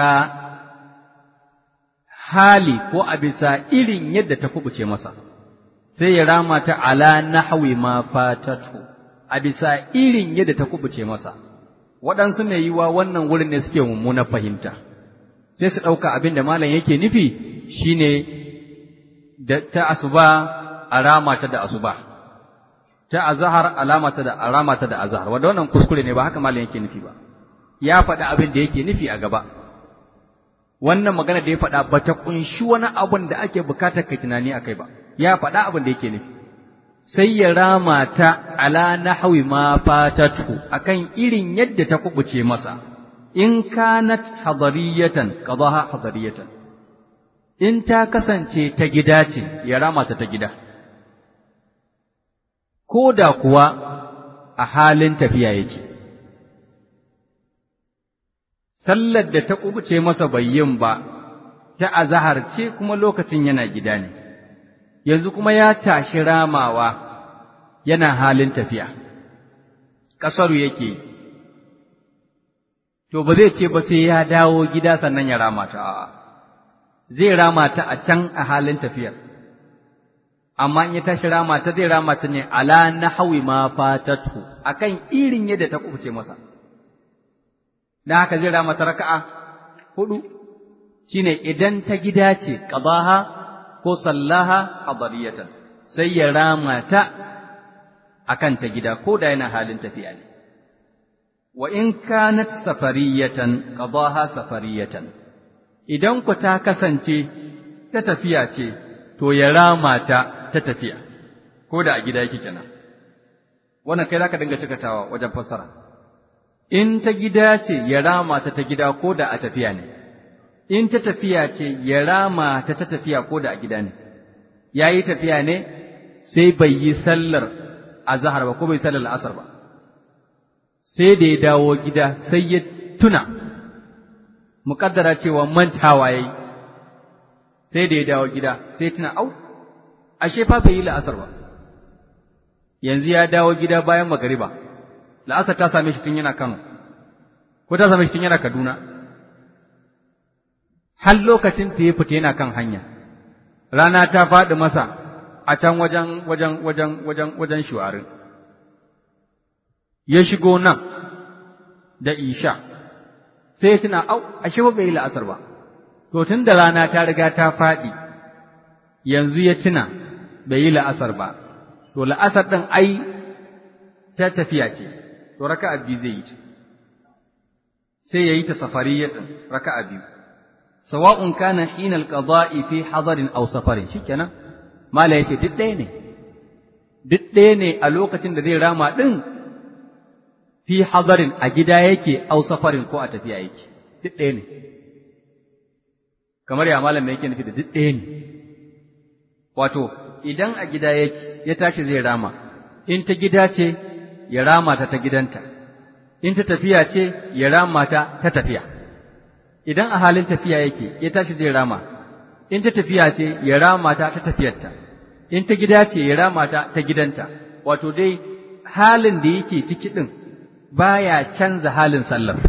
Speaker 1: hali ko a bisa irin yadda ta kubuce masa, sai ya rama ta ala nahwi ma fatatu, a bisa irin yadda ta kubuce masa, waɗansu ne yiwa wannan wurin ne suke mummuna fahimta, sai su ɗauka abin da malam yake nufi shi ne da ta asuba a rama ta da asuba, ta azahar alamata da aramata da azahar, wanda wannan kuskure ne ba haka malam yake nufi ba, ya faɗi abin da yake nufi a gaba. wannan magana da ya faɗa ba ta ƙunshi wani abin da ake bukatar ka tunani a kai ba, ya faɗa abin da yake nufi. Sai ya rama ta ala nahwi ma fatatu akan irin yadda ta kubuce masa, in kanat hadariyatan qadaha hadariyatan. In ta kasance ta gida ce, ya rama ta ta gida. Ko da kuwa a halin tafiya yake. sallar da ta kubuce masa bai yin ba, ta azahar ce kuma lokacin yana gida ne, yanzu kuma ya tashi ramawa yana halin tafiya, ƙasaru yake, to ba zai ce ba sai ya dawo gida sannan ya rama ta a'a, zai rama ta a can a halin tafiyar. Amma in ya tashi rama ta zai rama ta ne ala na hawi ma fatatu akan irin yadda ta kubuce masa. da haka zai rama raka'a hudu shine idan ta gida ce qadaha ko sallaha hadariyatan sai ya rama ta akan ta gida ko da yana halin tafiya ne wa in kanat safariyatan qadaha safariyatan idan ku ta kasance ta tafiya ce to ya rama ta ta tafiya ko da a gida yake kenan wannan kai zaka dinga cikatawa wajen fassara in ta gida ce ya rama ta ta gida ko da a tafiya ne in ta tafiya ce ya rama ta ta tafiya ko da a gida ne yayi tafiya ne sai bai yi sallar azhar ba ko bai sallar asar ba sai da ya dawo gida sai ya tuna muƙaddara cewa mantawa yayi sai da ya dawo gida sai tuna au ashe fa bai yi la'asar ba yanzu ya dawo gida bayan magariba la'asar ta same shi tun yana Kano ko ta same shi tun yana Kaduna har lokacin ta ya fita yana kan hanya rana ta faɗi masa a can wajen wajen wajen wajen wajen shuwarin ya shigo nan da isha sai ya tuna au ashe ba bai yi la'asar ba to tun da rana ta riga ta faɗi yanzu ya tuna bai yi la'asar ba to la'asar ɗin ai ta tafiya ce to raka'a biyu zai yi ta sai ya yi ta safariyatan raka'a biyu sawa'un kana hinal qada'i fi hadarin aw safarin shikenan mala yace duk ɗaya ne duk ɗaya ne a lokacin da zai rama ɗin fi hadarin a gida yake aw safarin ko a tafiya yake duk ɗaya ne kamar ya malam yake nufi da duk ɗaya ne wato idan a gida yake ya tashi zai rama in ta gida ce ya rama ta ta gidanta in ta tafiya ce ya rama ta ta tafiya idan a halin tafiya yake ya tashi zai rama in ta tafiya ce ya rama ta ta tafiyarta in ta gida ce ya rama ta ta gidanta wato dai halin da yake ciki din baya canza halin sallar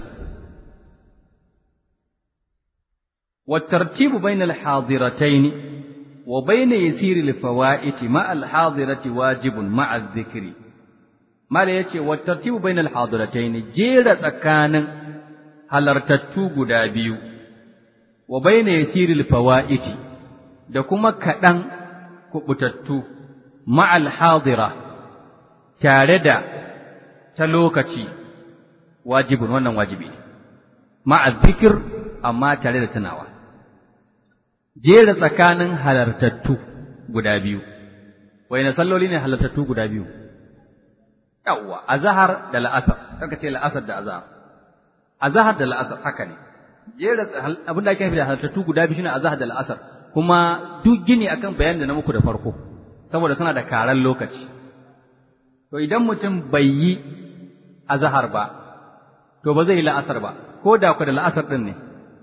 Speaker 1: والترتيب بين الحاضرتين وبين يسير الفوائت مع الحاضرة واجب مع الذكر ما لا يتي والترتيب بين الحاضرتين جيرة سكان halartattu guda biyu, wa baina yasiril fawa'iti da kuma kaɗan kuɓutattu ma'al hadira tare da ta lokaci wajibin wannan wajibi ne, ma'al zikir amma tare da tunawa. Jera tsakanin halartattu guda biyu, na salloli ne halartattu guda biyu, yawwa, azahar da la'asar, kaka ce la'asar da azahar. azahar da la'asar haka ne jera abin da ake nufi da halartattu guda biyu shine azahar da la'asar kuma duk gini akan bayanin da na muku da farko saboda suna da karan lokaci to idan mutum bai yi azahar ba to ba zai yi la'asar ba ko da ku da la'asar din ne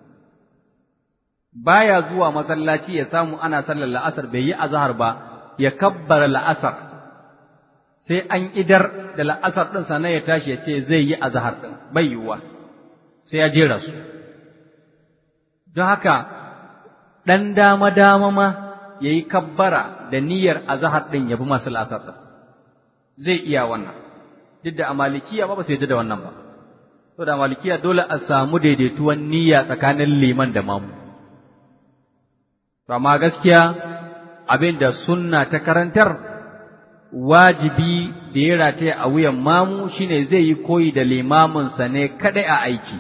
Speaker 1: baya zuwa masallaci ya samu ana sallar la'asar bai yi azahar ba ya kabbara la'asar sai an idar da la'asar din sannan ya tashi ya ce zai yi azahar din bai yiwuwa sai ya jera su. Don haka, ɗan dama-dama ma ya yi kabbara da niyyar azahar ɗin ya bi masu lasar ɗin, zai iya wannan, duk da a malikiya ba ba sai da wannan ba. To da malikiya dole a samu daidaituwan niyya tsakanin liman da mamu. Amma gaskiya abin da sunna ta karantar wajibi da ya rataya a wuyan mamu shine zai yi koyi da limaminsa ne kaɗai a aiki.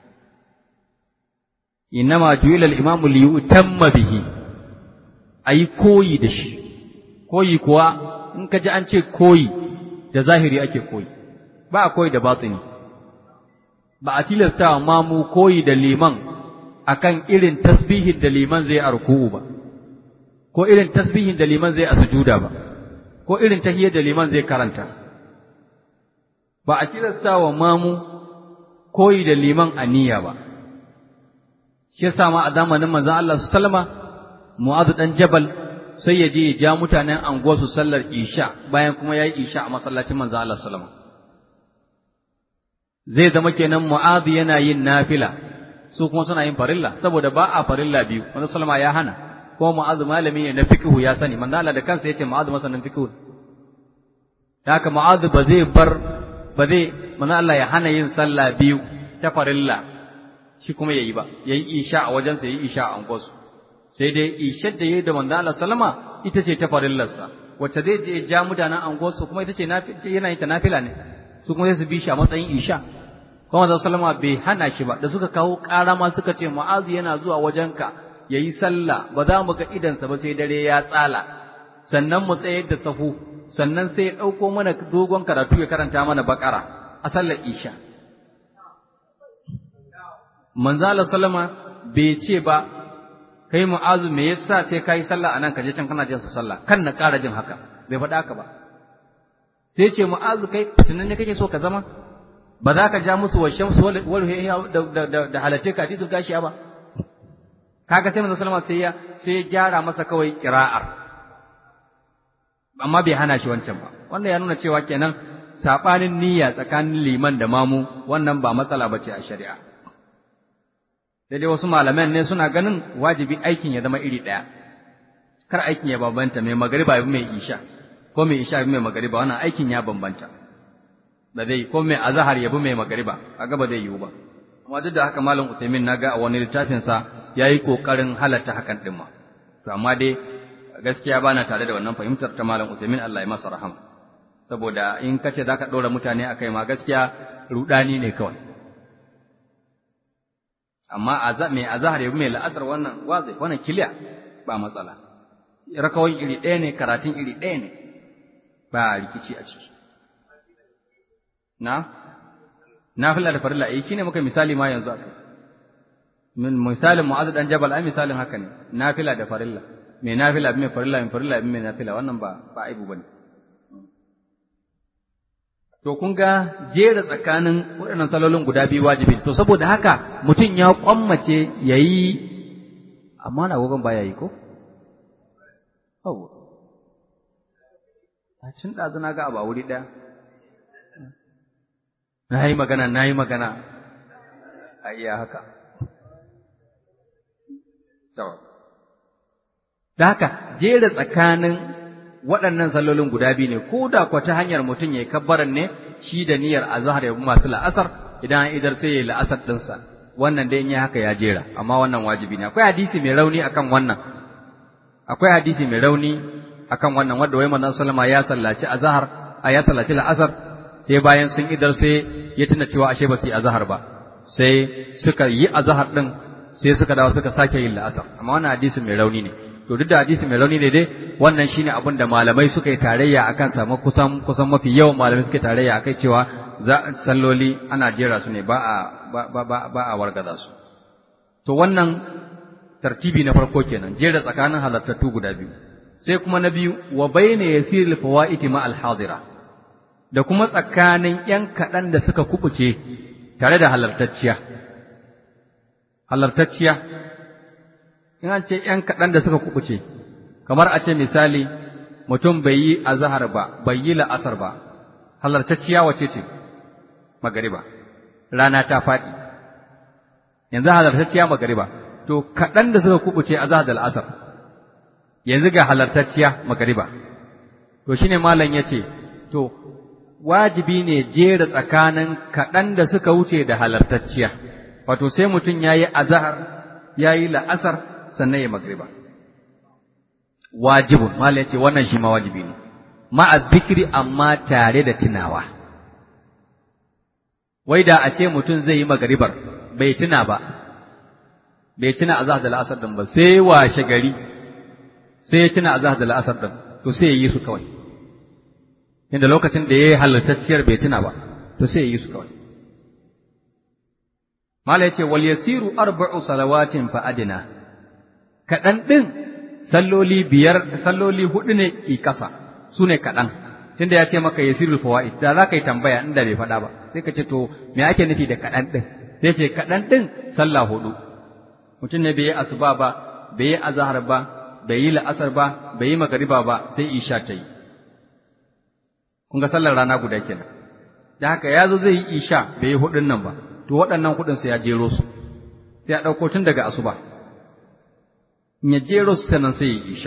Speaker 1: innama ju'ila al-imamu li yutamma bihi ayi koyi da shi koyi kuwa in ka ji an ce koyi da zahiri ake koyi ba a koyi da batini ba a tilasta wa mamu koyi da liman akan irin tasbihin da liman zai a ruku'u ba ko irin tasbihin da liman zai a sujuda ba ko irin tahiyyar da liman zai karanta ba a tilasta wa mamu koyi da liman a niyya ba shi yasa ma a zamanin manzon Allah su sallama Mu'adh dan Jabal sai ya je ya ja mutanen anguwar su sallar Isha bayan kuma yayi Isha a masallacin manzon Allah sallama zai zama kenan Mu'adh yana yin nafila su kuma suna yin farilla saboda ba a farilla biyu manzon sallama ya hana kuma Mu'adh malami ne na fiqhu ya sani manzon Allah da kansa yace Mu'adh masanin fiqhu haka Mu'adh ba zai bar ba zai manzon Allah ya hana yin sallah biyu ta farilla shi kuma yayi ba yayi isha a wajensa yayi isha a angosu sai dai ishar da yayi da manzo Allah sallama ita ce ta farillarsa wacce zai je ja mutanen anguwarsu kuma ita ce yana yin ta nafila ne su kuma sai su bi shi a matsayin isha kuma da sallama bai hana shi ba da suka kawo ƙara ma suka ce mu'azu yana zuwa wajenka yayi sallah ba za mu ga idansa ba sai dare ya tsala sannan mu tsayar da sahu sannan sai ya ɗauko mana dogon karatu ya karanta mana bakara a sallar isha manzo Allah sallama bai ce ba kai mu'azu me yasa sai kai sallah anan ka je can kana jin su sallah kan na ƙara jin haka bai faɗa haka ba sai ce mu'azu kai tunan ne kake so ka zama ba za ka ja musu washen su wal da da halatte ka hadisul gashiya ba kaga sai manzo sallama sai ya sai ya gyara masa kawai qira'ar amma bai hana shi wancan ba wannan ya nuna cewa kenan sabanin niyya tsakanin liman da mamu wannan ba matsala bace a shari'a sai dai wasu malaman ne suna ganin wajibi aikin ya zama iri ɗaya kar aikin ya bambanta mai magariba yabi mai isha ko mai isha yabi mai magariba wannan aikin ya bambanta da zai ko mai azhar yabi mai magariba kaga ba zai yiwu ba amma duk da haka malam Uthaymeen naga a wani littafin sa yayi kokarin halatta hakan din ma to amma dai gaskiya bana tare da wannan fahimtar ta malam Uthaymeen Allah ya masa rahama saboda in kace zaka ɗora mutane akai ma gaskiya rudani ne kawai amma mai azahar yabi mai la'asar wannan wazi wannan kiliya ba matsala rakawai iri ɗaya ne karatun iri ɗaya ne ba rikici a ciki na nafila da farilla eh shine muka misali ma yanzu akai min misalin mu'adh dan jabal ai misalin haka ne nafila da farilla mai nafila mai farilla mai farilla mai nafila wannan ba ba aibu bane to kun ga jera tsakanin waɗannan salolin guda biyu wajibi to saboda haka mutum ya kwammace ya yi amma na gogon ba ya yi ko? Awo, a cin ɗazu na ga abu a wuri ɗaya. Na yi magana, na yi magana, a iya haka. Da haka, jera tsakanin waɗannan sallolin guda biyu ne ko da kwa ta hanyar mutum ya yi kabbaran ne shi da niyyar azhar ya masu la'asar idan an idar sai ya yi la'asar ɗinsa wannan dai in yi haka ya jera amma wannan wajibi ne akwai hadisi mai rauni akan wannan akwai hadisi mai rauni akan wannan wanda wai manzon sallama ya sallaci azhar a ya sallaci la'asar sai bayan sun idar sai ya tuna cewa ashe ba su yi azhar ba sai suka yi azhar din sai suka dawo suka sake yin la'asar amma wannan hadisi mai rauni ne to duk da hadisi mai rauni ne dai wannan shine abin da malamai suka yi tarayya akan samu kusan kusan mafi yawan malamai suka yi tarayya akai cewa za salloli ana jera su ne ba a ba ba ba a wargaza su to wannan tartibi na farko kenan jera tsakanin halartattu guda biyu sai kuma na biyu wa bayna yasiril fawaiti ma al hadira da kuma tsakanin yan kaɗan da suka kubuce tare da halartacciya halartacciya in an ce ‘yan kaɗan da suka kuɓuce, kamar a ce misali mutum bai yi azahar ba, bai yi la'asar ba, halartacciya wace ce? Magariba, rana ta faɗi. Yanzu halartacciya magariba, to kaɗan da suka kuɓuce azahar da la'asar, yanzu ga halartacciya magariba. To shi ne malam ya ce, to, wajibi ne jera tsakanin kaɗan da suka wuce da halartacciya, wato sai mutum ya yi azahar, ya yi la'asar, sannan ya magriba wajibun mala yace wannan shi ma wajibi ne ma'a zikri amma tare da tunawa wai da a ce mutum zai yi magribar bai tuna ba bai tuna azhar da al'asar din ba sai washe gari sai ya tuna azhar da al'asar din to sai ya yi su kawai inda lokacin da ya yi halartacciyar bai tuna ba to sai ya yi su kawai mala yace wal yasiru arba'u salawatin fa adina kaɗan ɗin salloli biyar salloli huɗu ne i ƙasa su ne kaɗan tunda ya ce maka yasirul fawaid da za ka yi tambaya inda bai faɗa ba sai ka ce to me ake nufi da kaɗan ɗin sai ce kaɗan ɗin sallah huɗu mutum ne bai yi asuba ba bai yi azahar ba bai yi la'asar ba bai yi magariba ba sai isha ta yi kun ga sallar rana guda kenan da haka ya zo zai yi isha bai yi huɗun nan ba to waɗannan kuɗin sai ya jero su sai ya ɗauko tun daga asuba in ya jero su sannan sai ya isha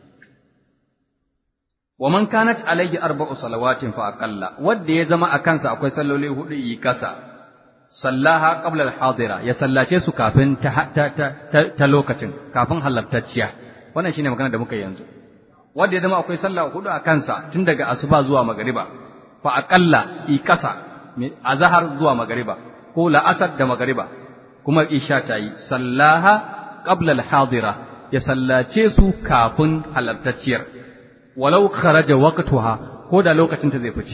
Speaker 1: wa man kanat alayhi arba'u salawatin fa aqalla wanda ya zama a kansa akwai salloli hudu yi kasa sallaha qabla al-hadira ya sallace su kafin ta, ta, ta, ta, lokacin kafin halartacciya wannan shine magana da muka yi yanzu wanda ya zama akwai sallah hudu a kansa tun daga asuba zuwa magariba fa aqalla iqasa azhar zuwa magariba ko la'asar da magariba kuma isha ta yi sallaha qabla al-hadira ya sallace su kafin halartacciyar walau kharaja waqtuha ko da lokacin ta zai fice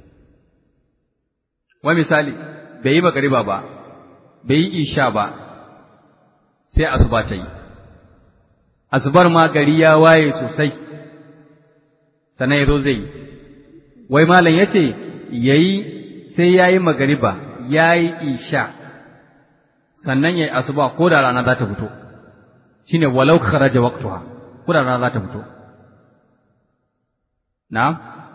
Speaker 1: wa misali bai yi magariba ba bai yi isha ba sai asuba ta yi asubar ma gari ya waye sosai sannan ya zo zai yi wai malam ya ce ya yi sai ya yi magariba ya yi isha sannan ya yi asuba ko da rana za ta fito shi ne walau kharaja waqtuha ko da rana za ta fito na'am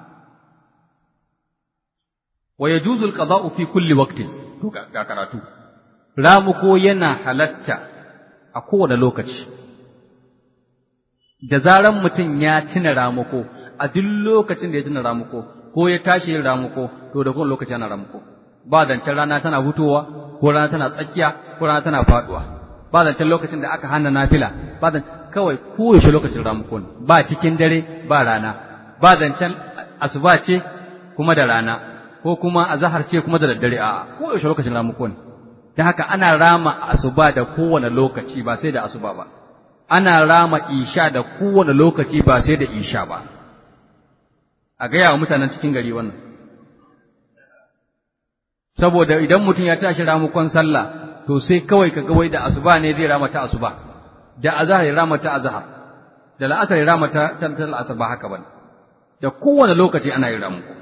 Speaker 1: wa yajuzu al-qada'u fi kulli waqtin to ga karatu ramuko yana halatta a kowane lokaci da zaran mutum ya tuna ramuko a duk lokacin da ya tuna ramuko ko ya tashi yin ramuko to da kowane lokaci yana ramuko ba zancen rana tana hutowa ko rana tana tsakiya ko rana tana faduwa ba zancen lokacin da aka hana nafila ba zancen kawai koyaushe lokacin ramuko ne ba cikin dare ba rana ba zancen asuba ce kuma da rana ko kuma azahar ce kuma da daddare a'a koyaushe lokacin ramuko ne don haka ana rama asuba da kowane lokaci ba sai da asuba ba ana rama isha da kowane lokaci ba sai da isha ba a gaya wa mutanen cikin gari wannan saboda idan mutum ya tashi ramukon sallah to sai kawai ka wai da asuba ne zai rama ta asuba da azhar ya rama ta azhar da la'asar ya rama ta ta la'asar ba haka bane da kowane lokaci ana yin ramuko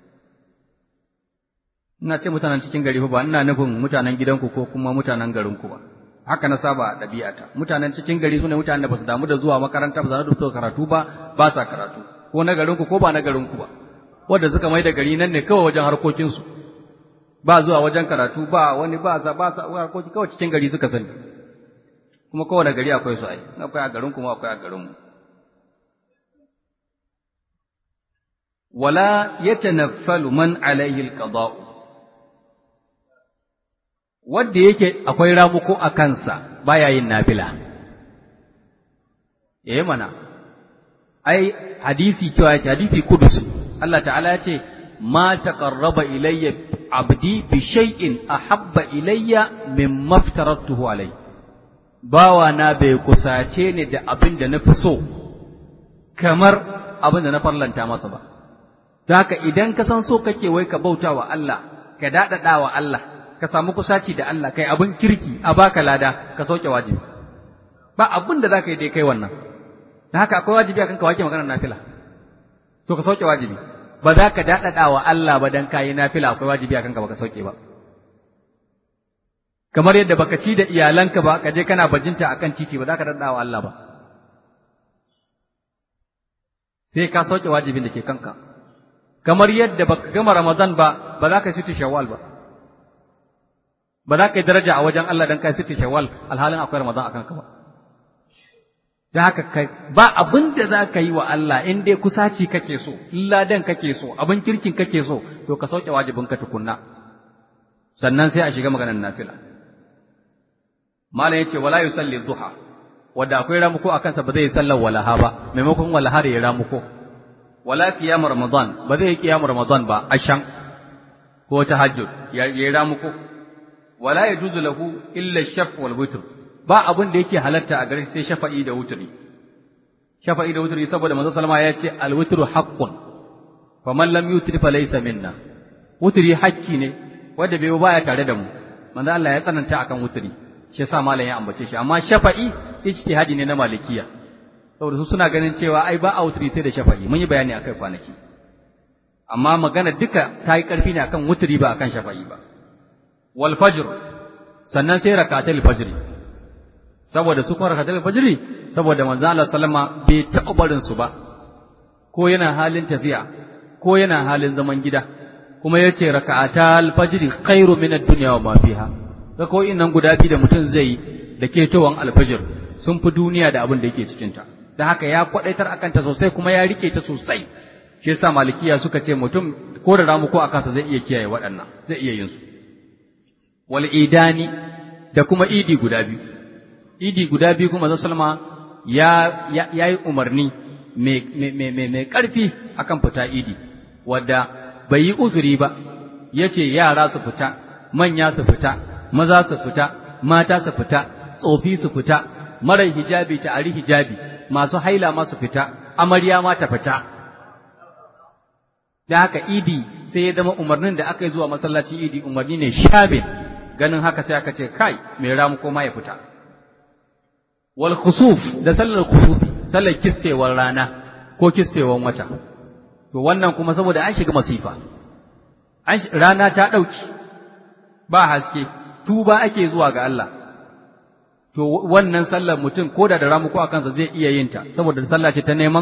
Speaker 1: ina ce mutanen cikin gari ba ina nufin mutanen gidanku ko kuma mutanen garinku ba haka na saba ɗabi'ata mutanen cikin gari sune mutanen da basu damu da zuwa makaranta ba za su karatu ba ba sa karatu ko na garinku ko ba na garinku ba wanda suka mai da gari nan ne kawai wajen harkokinsu ba zuwa wajen karatu ba wani ba sa ba sa harkoki kawai cikin gari suka sani kuma kowane gari akwai su ai akwai a garin kuma akwai a garin mu wala yatanaffalu man alaihi alqada wanda yake akwai ramuko a kansa baya yin nafila eh mana ai hadisi cewa ya ce hadisi kudus Allah ta'ala ya ce ma taqarraba ilayya abdi bi shay'in ahabba ilayya mimma aftaratuhu alai bawa na bai kusace ni da abin da na fi so kamar abin da na farlanta masa ba don haka idan ka san so kake wai ka bauta wa Allah ka daɗaɗa wa Allah ka samu kusaci da Allah kai abin kirki a baka lada ka sauke wajibi ba abin da za ka yi dai kai wannan da haka akwai wajibi akan ka wake maganar nafila to ka sauke wajibi ba za ka daɗaɗa wa Allah ba dan kayi nafila akwai wajibi akan ka baka sauke ba kamar yadda baka ci da iyalanka ba ka je kana bajinta akan titi ba za ka daɗaɗa wa Allah ba sai ka sauke wajibin da ke kanka kamar yadda baka gama Ramadan ba ba za ka situ Shawwal ba ba za ka yi daraja a wajen Allah dan kai situ Shawwal alhalin akwai Ramadan akan ka ba da haka kai ba abin da za ka yi wa Allah in dai kusaci kake so ladan kake so abin kirkin kake so to ka sauke wajibin ka tukunna sannan sai a shiga maganar nafila malam yace wala yusalli duha wanda akwai ramuko akan sa ba zai sallar walaha ba maimakon walaha da ya ramuko wala qiyam ramadan ba zai qiyam ramadan ba ashan ko tahajjud ya yi ramuko wala yajuzu lahu illa shaf wal witr ba abin da yake halatta a gare sai shafa'i da wutri shafa'i da wutri saboda manzo sallama ya ce al witru haqqun faman lam yutri fa laysa minna wutri hakki ne wanda bai baya tare da mu manzo Allah ya tsananta akan wutri shi yasa malam ya ambace shi amma shafa'i ijtihadi ne na malikiya saboda su suna ganin cewa ai ba a wutri sai da shafa'i mun yi bayani akai kwanaki amma magana duka ta yi karfi ne akan wutri ba akan shafa'i ba wal fajr sannan sai rakatul fajr saboda su kuma rakatul fajr saboda manzo Allah sallama bai taɓa barin su ba ko yana halin tafiya ko yana halin zaman gida kuma yace raka'atal fajr khairu min ad-dunya wa ma fiha rako'in nan guda biyu da mutum zai da ketowan alfajir sun fi duniya da abin da yake cikin ta da haka ya kwadaitar akan ta sosai kuma ya rike ta sosai shi yasa malikiya suka ce mutum ko da ramu ko akansa zai iya kiyaye waɗannan zai iya yin su wal idani da kuma idi guda biyu idi guda biyu kuma zan salma ya yayi umarni mai ƙarfi akan fita idi wadda bai yi uzuri ba ya ce yara su fita manya su fita maza su fita mata su fita tsofi su fita marar hijabi ta ari hijabi masu haila ma su fita amarya ma ta fita da haka idi sai ya zama umarnin da aka yi zuwa masallaci idi umarni ne shabin ganin haka sai aka ce kai mai ramu ko ma ya fita wal khusuf da sallar khusufi sallar kistewar rana ko kistewar wata to wannan kuma saboda an shiga masifa rana ta ɗauki ba haske tuba ake zuwa ga Allah to wannan sallar mutum ko da da ramuko a kansa zai iya yin ta saboda sallah ce ta neman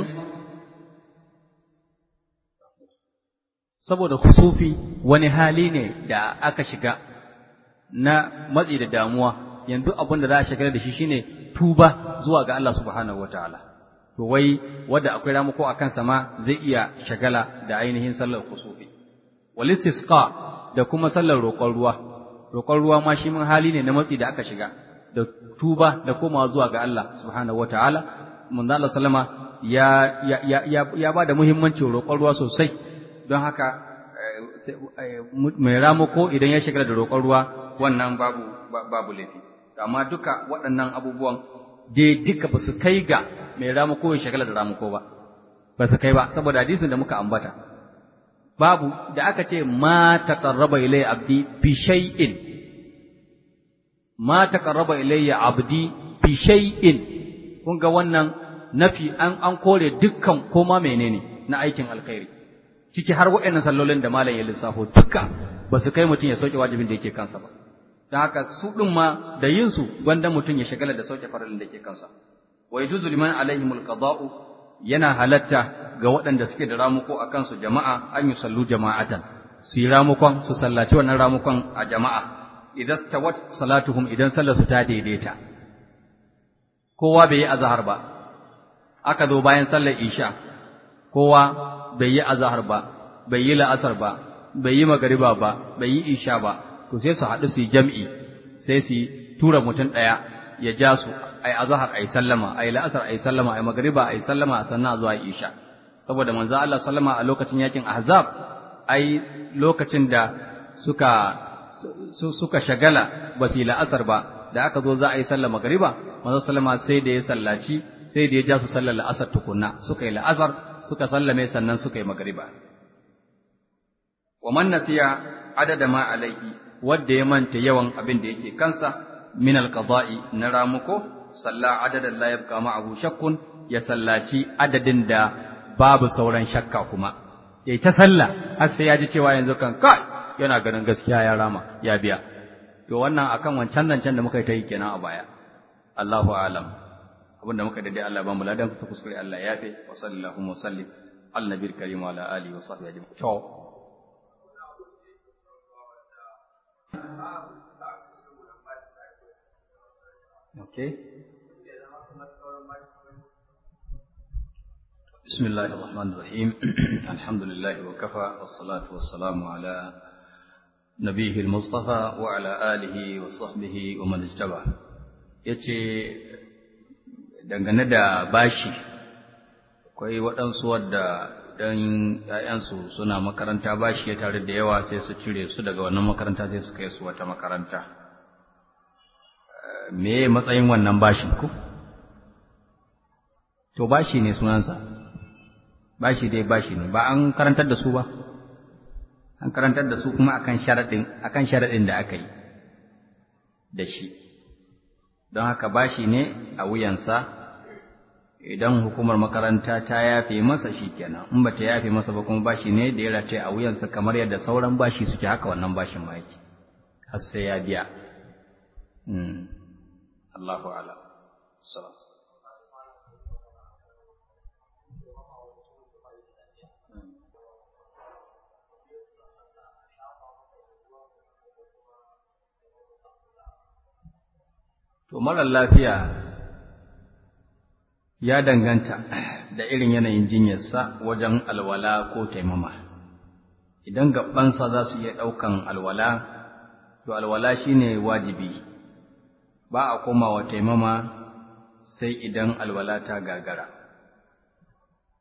Speaker 1: saboda kusufi wani hali ne da aka shiga na matsi da damuwa yanzu abin da za a shagala da shi shine tuba zuwa ga Allah subhanahu wataala to wai wanda akwai ramuko a kansa ma zai iya shagala da ainihin sallar kusufi wal istisqa da kuma sallar roƙon ruwa roƙon ruwa ma shi mun hali ne na matsi da aka shiga da tuba da komawa zuwa ga Allah subhanahu wataala manzo Allah sallama ya ya ya ya ba da muhimmancin roƙon ruwa sosai don haka mai ramako idan ya shigar da roƙon ruwa wannan babu babu laifi amma duka waɗannan abubuwan dai duka ba su kai ga mai ramako ya shagala da ramako ba ba su kai ba saboda hadisin da muka ambata babu da aka ce ma taqarraba ilayya abdi bi shay'in ma taqarraba ilayya abdi bi shay'in kun ga wannan nafi an an kore dukkan koma menene na aikin alkhairi ciki har waɗannan sallolin da malam ya lissafo duka ba su kai mutum ya sauke wajibin da yake kansa ba don haka su ɗin ma da yin su gwanda mutum ya shagala da sauke faralin da yake kansa wa yajuzu liman alaihimul qada'u yana halatta ga waɗanda suke da ramuko a kansu jama'a an yi sallu jama'atan su yi ramukon su sallaci wannan ramukon a jama'a idan stawat salatuhum idan sallar su ta daidaita kowa bai yi azhar ba aka zo bayan sallar isha kowa bai yi azahar ba, bai yi la'asar ba, bai yi magariba ba, bai yi isha ba, to sai su haɗu su yi jam'i, sai su tura mutum ɗaya ya ja su, ai azahar ai sallama, ai la'asar ai sallama, ai magariba ai sallama sannan zuwa isha. Saboda manzo Allah sallama a lokacin yakin Ahzab, ai lokacin da suka suka shagala ba su yi la'asar ba, da aka zo za a yi sallar magariba, manzo sallama sai da ya sallaci, sai da ya ja su sallar la'asar tukunna, suka yi la'asar, suka sallame sannan suka yi magariba. Wa man nasiya adada ma alaihi wadda ya manta yawan abin da yake kansa min alqada'i na ramuko salla adadan la yabqa ma'ahu shakkun ya sallaci adadin da babu sauran shakka kuma yayi ta sallah har sai ya ji cewa yanzu kan kai yana ganin gaskiya ya rama ya biya to wannan akan wancan nan can da muka yi ta yi kenan a baya Allahu a'lam abinda muka dade Allah ba mu ladan ku kuskure Allah ya fi wa sallallahu wa sallim al nabiyil karim wa ala alihi wa sahbihi ajma'in to okay بسم الله الرحمن الرحيم الحمد لله وكفى والصلاة والسلام على نبيه المصطفى وعلى آله وصحبه ومن اجتبع yace dangane da bashi akwai waɗansu wadda dan ‘ya'yansu suna makaranta bashi ya tare da yawa sai su cire su daga wannan makaranta sai su kai su wata makaranta me matsayin wannan bashin ku to bashi ne sunansa bashi dai bashi ne ba an karantar da su ba an karantar da su kuma akan sharadin akan sharadin da aka yi da shi don haka bashi ne a wuyansa idan hukumar makaranta ta yafe masa shi kenan in ba ta yafe masa ba kuma bashi ne da ya rataye a wuyansa kamar yadda sauran bashi suke haka wannan bashin ma yake har sai ya biya Allahu a'lam salam To, marar lafiya ya danganta da irin yanayin jinyarsa wajen alwala ko taimama. Idan gabansa za su iya ɗaukan alwala, to alwala shi ne wajibi, ba a komawa taimama sai idan alwala ta gagara.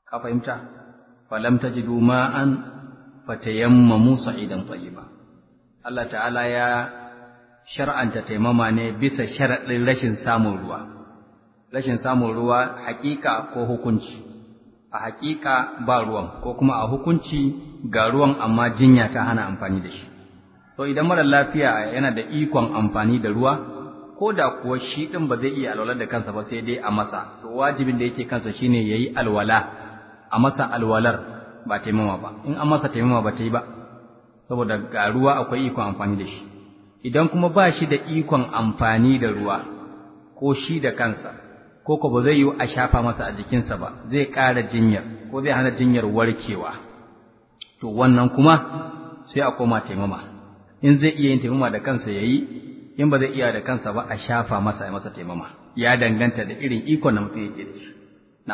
Speaker 1: ka fahimta falam tajidu ma'an fatayammamu sa'idan tayyiba Allah ta'ala ya shar'anta taimama ne bisa sharaɗin rashin samun ruwa rashin samun ruwa hakika ko hukunci a hakika ba ruwan ko kuma a hukunci ga ruwan amma jinya ta hana amfani da shi to idan mara lafiya yana da ikon amfani da ruwa ko da kuwa shi ɗin ba zai iya alwala da kansa ba sai dai a masa to wajibin da yake kansa shine yayi alwala a masa alwalar ba taimama ba in an masa taimama ba ta yi ba saboda ga ruwa akwai ikon amfani da shi idan kuma ba shi da ikon amfani da ruwa ko shi da kansa ko ko ba zai yi a shafa masa a jikinsa ba zai ƙara jinyar ko zai hana jinyar warkewa to wannan kuma sai a koma taimama in zai iya yin taimama da kansa yayi in ba zai iya da kansa ba a shafa masa ya masa taimama ya danganta da irin ikon da mutum yake da shi na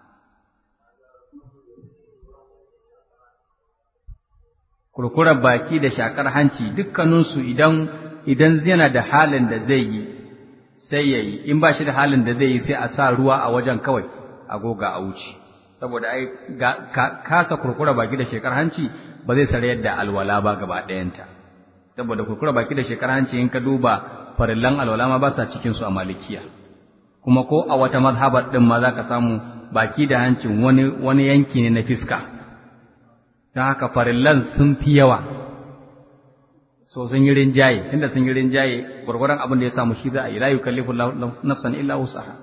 Speaker 1: kurkurar baki da shakar hanci dukkaninsu idan idan yana da halin da zai yi sai ya yi in ba shi da halin da zai yi sai a sa ruwa a wajen kawai a goga a wuce saboda ai kasa kurkura baki da shekar hanci ba zai sarayar da alwala ba gaba ɗayanta saboda kurkura baki da shekar hanci in ka duba farillan alwala ma ba sa cikin su a malikiya kuma ko a wata mazhabar din ma zaka samu baki da hancin wani wani yanki ne na fiska ta haka farillan sun fi yawa so sun yi rinjaye tunda sun yi rinjaye gwargwaron abin da ya samu shi za a yi la yukallifu nafsan illa wusaha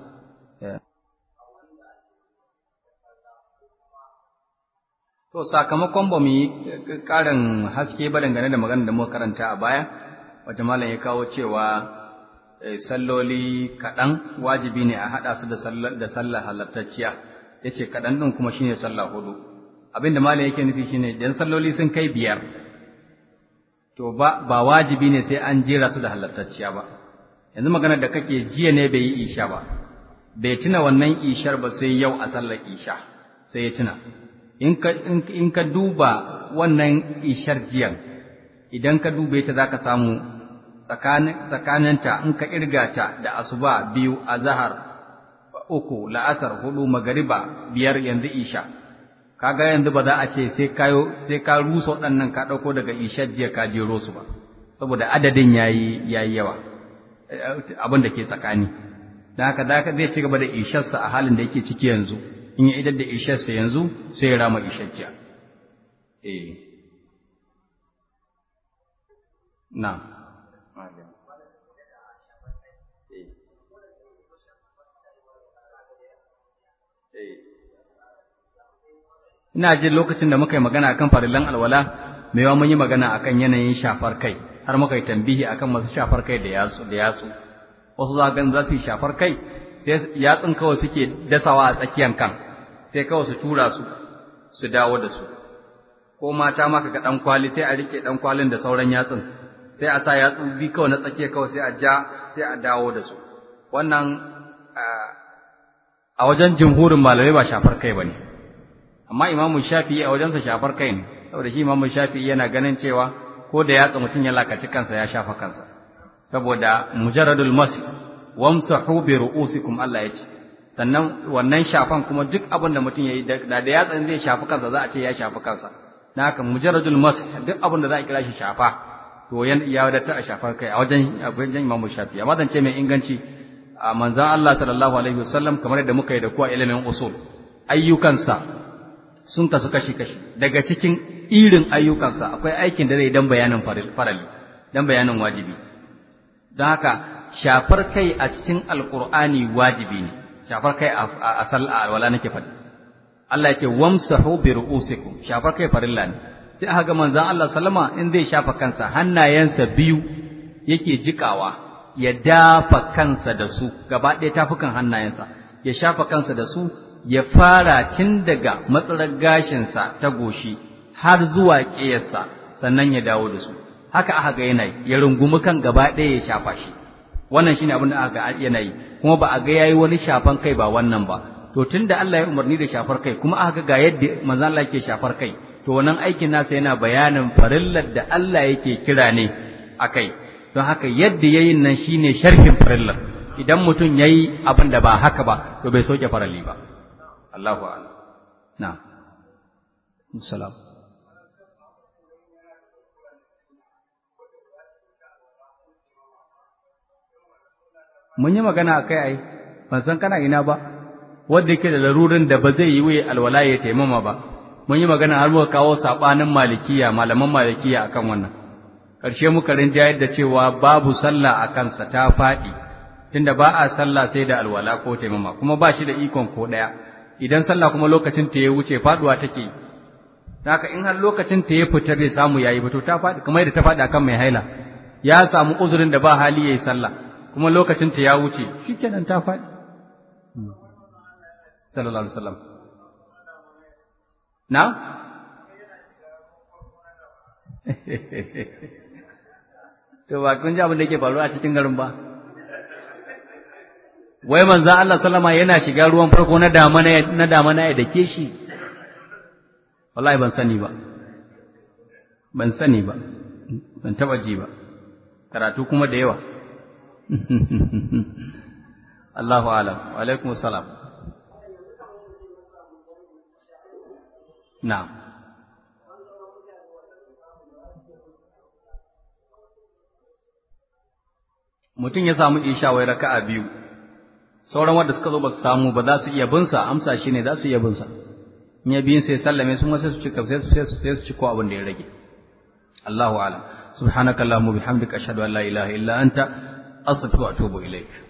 Speaker 1: to sakamakon ba mu yi ƙarin haske ba dangane da magana da muka karanta a baya wata malam ya kawo cewa salloli kaɗan wajibi ne a haɗa su da sallah halattacciya ya ce kaɗan ɗin kuma shine sallah hudu abin da malam yake nufi shine idan salloli sun kai biyar to ba ba wajibi ne sai an jera su da halattacciya ba yanzu magana da kake jiya ne bai yi isha ba bai tuna wannan ishar ba sai yau a sallar isha sai ya tuna in ka in ka duba wannan ishar jiyan idan ka dube ta zaka samu tsakanin tsakaninta in ka irga ta da asuba biyu azhar uku la'asar hudu magariba biyar yanzu isha kaga yanzu ba za a ce sai kayo sai ka rusa waɗannan ka ɗauko daga ishar jiya ka jero su ba saboda adadin yayi yayi yawa abin da ke tsakani da haka da zai ci gaba da isharsa a halin da yake ciki yanzu in ya idar da isharsa yanzu sai ya rama ishar jiya eh na ina jin lokacin da muka yi magana akan farillan alwala mai yawa mun yi magana akan yanayin shafar kai har muka yi tambihi akan masu shafar kai da yatsu da yatsu wasu za ga za su yi shafar kai sai yatsun kawai suke dasawa a tsakiyan kan sai kawai su tura su su dawo da su ko mata ma kaga dan kwali sai a rike dan kwalin da sauran yatsun sai a sa yatsu bi kawai na tsakiya kawai sai a ja sai a dawo da su wannan a wajen jumhurin malamai ba shafar kai bane amma imamu shafi'i a wajensa shafar kai ne saboda shi imamu shafi'i yana ganin cewa ko da yatsa mutum ya lakaci kansa ya shafa kansa saboda mujarradul masih wamsahu bi ru'usikum Allah ya ce sannan wannan shafan kuma duk abin da mutum yayi da da yatsan zai shafi kansa za a ce ya shafi kansa dan haka mujarradul masih duk abin da za a kira shi shafa to ya wadatar a shafar kai a wajen wajen imamu shafi'i amma zance mai inganci a manzon Allah sallallahu alaihi wasallam kamar yadda muka yi da kuwa ilimin usul ayyukansa sun kasu kashi-kashi daga cikin irin ayyukansa akwai aikin da zai dan bayanin farali dan bayanin wajibi don haka shafar kai a cikin alkur'ani wajibi ne shafar kai a sal'a alwala nake faɗi Allah ya ce wamsahu bi ru'usikum shafar kai farilla ne sai aka ga manzon Allah sallama in zai shafa kansa hannayensa biyu yake jikawa ya dafa kansa da su gaba ɗaya tafukan hannayensa ya shafa kansa da su ya fara tun daga matsalar gashinsa ta goshi har zuwa ƙeyarsa sannan ya dawo da su haka aka ga yana ya rungumi kan gaba ɗaya ya shafa shi wannan shine abin da aka ga yana yi kuma ba a ga yayi wani shafan kai ba wannan ba to tunda Allah ya umarni da shafar kai kuma aka ga yadda manzo Allah yake shafar kai to wannan aikin nasa yana bayanin farillar da Allah yake kira ne akai don haka yadda yayin nan shine sharhin farillar idan mutum yayi abin da ba haka ba to bai soke farali ba Allahu a'lam na salam mun yi magana a kai ai ban san kana ina ba wanda yake da larurin da ba zai yi wuya alwala ya taimama ba mun yi magana har muka kawo sabanin malikiya malaman malikiya akan wannan ƙarshe muka rinjayar da cewa babu sallah a kansa ta faɗi tunda ba a sallah sai da alwala ko taimama kuma ba shi da ikon ko ɗaya idan sallah kuma lokacin ta ya wuce faɗuwa take yi haka in har lokacin ta ya fita bai samu yayi ba to ta faɗi kamar yadda ta faɗi akan mai haila ya samu uzurin da ba hali yayi sallah kuma lokacin ta ya wuce shikenan ta faɗi sallallahu alaihi wasallam na to ba kun ji abin da yake faruwa a cikin garin ba wai manzo Allah sallama yana shiga ruwan farko na damana na damana ya dake shi wallahi ban sani ba ban sani ba ban taba ji ba karatu kuma da yawa Allahu alam wa alaikum salam na'am mutum ya samu isha wai raka'a biyu sauran wanda suka zo ba su samu ba za su iya bin sa amsa shine za su iya bin sa in ya biyin sai sallame sun sai su cika sai su sai su ciko abin da ya rage Allahu a'lam subhanakallahumma bihamdika ashhadu an la ilaha illa anta astaghfiruka wa atubu ilaik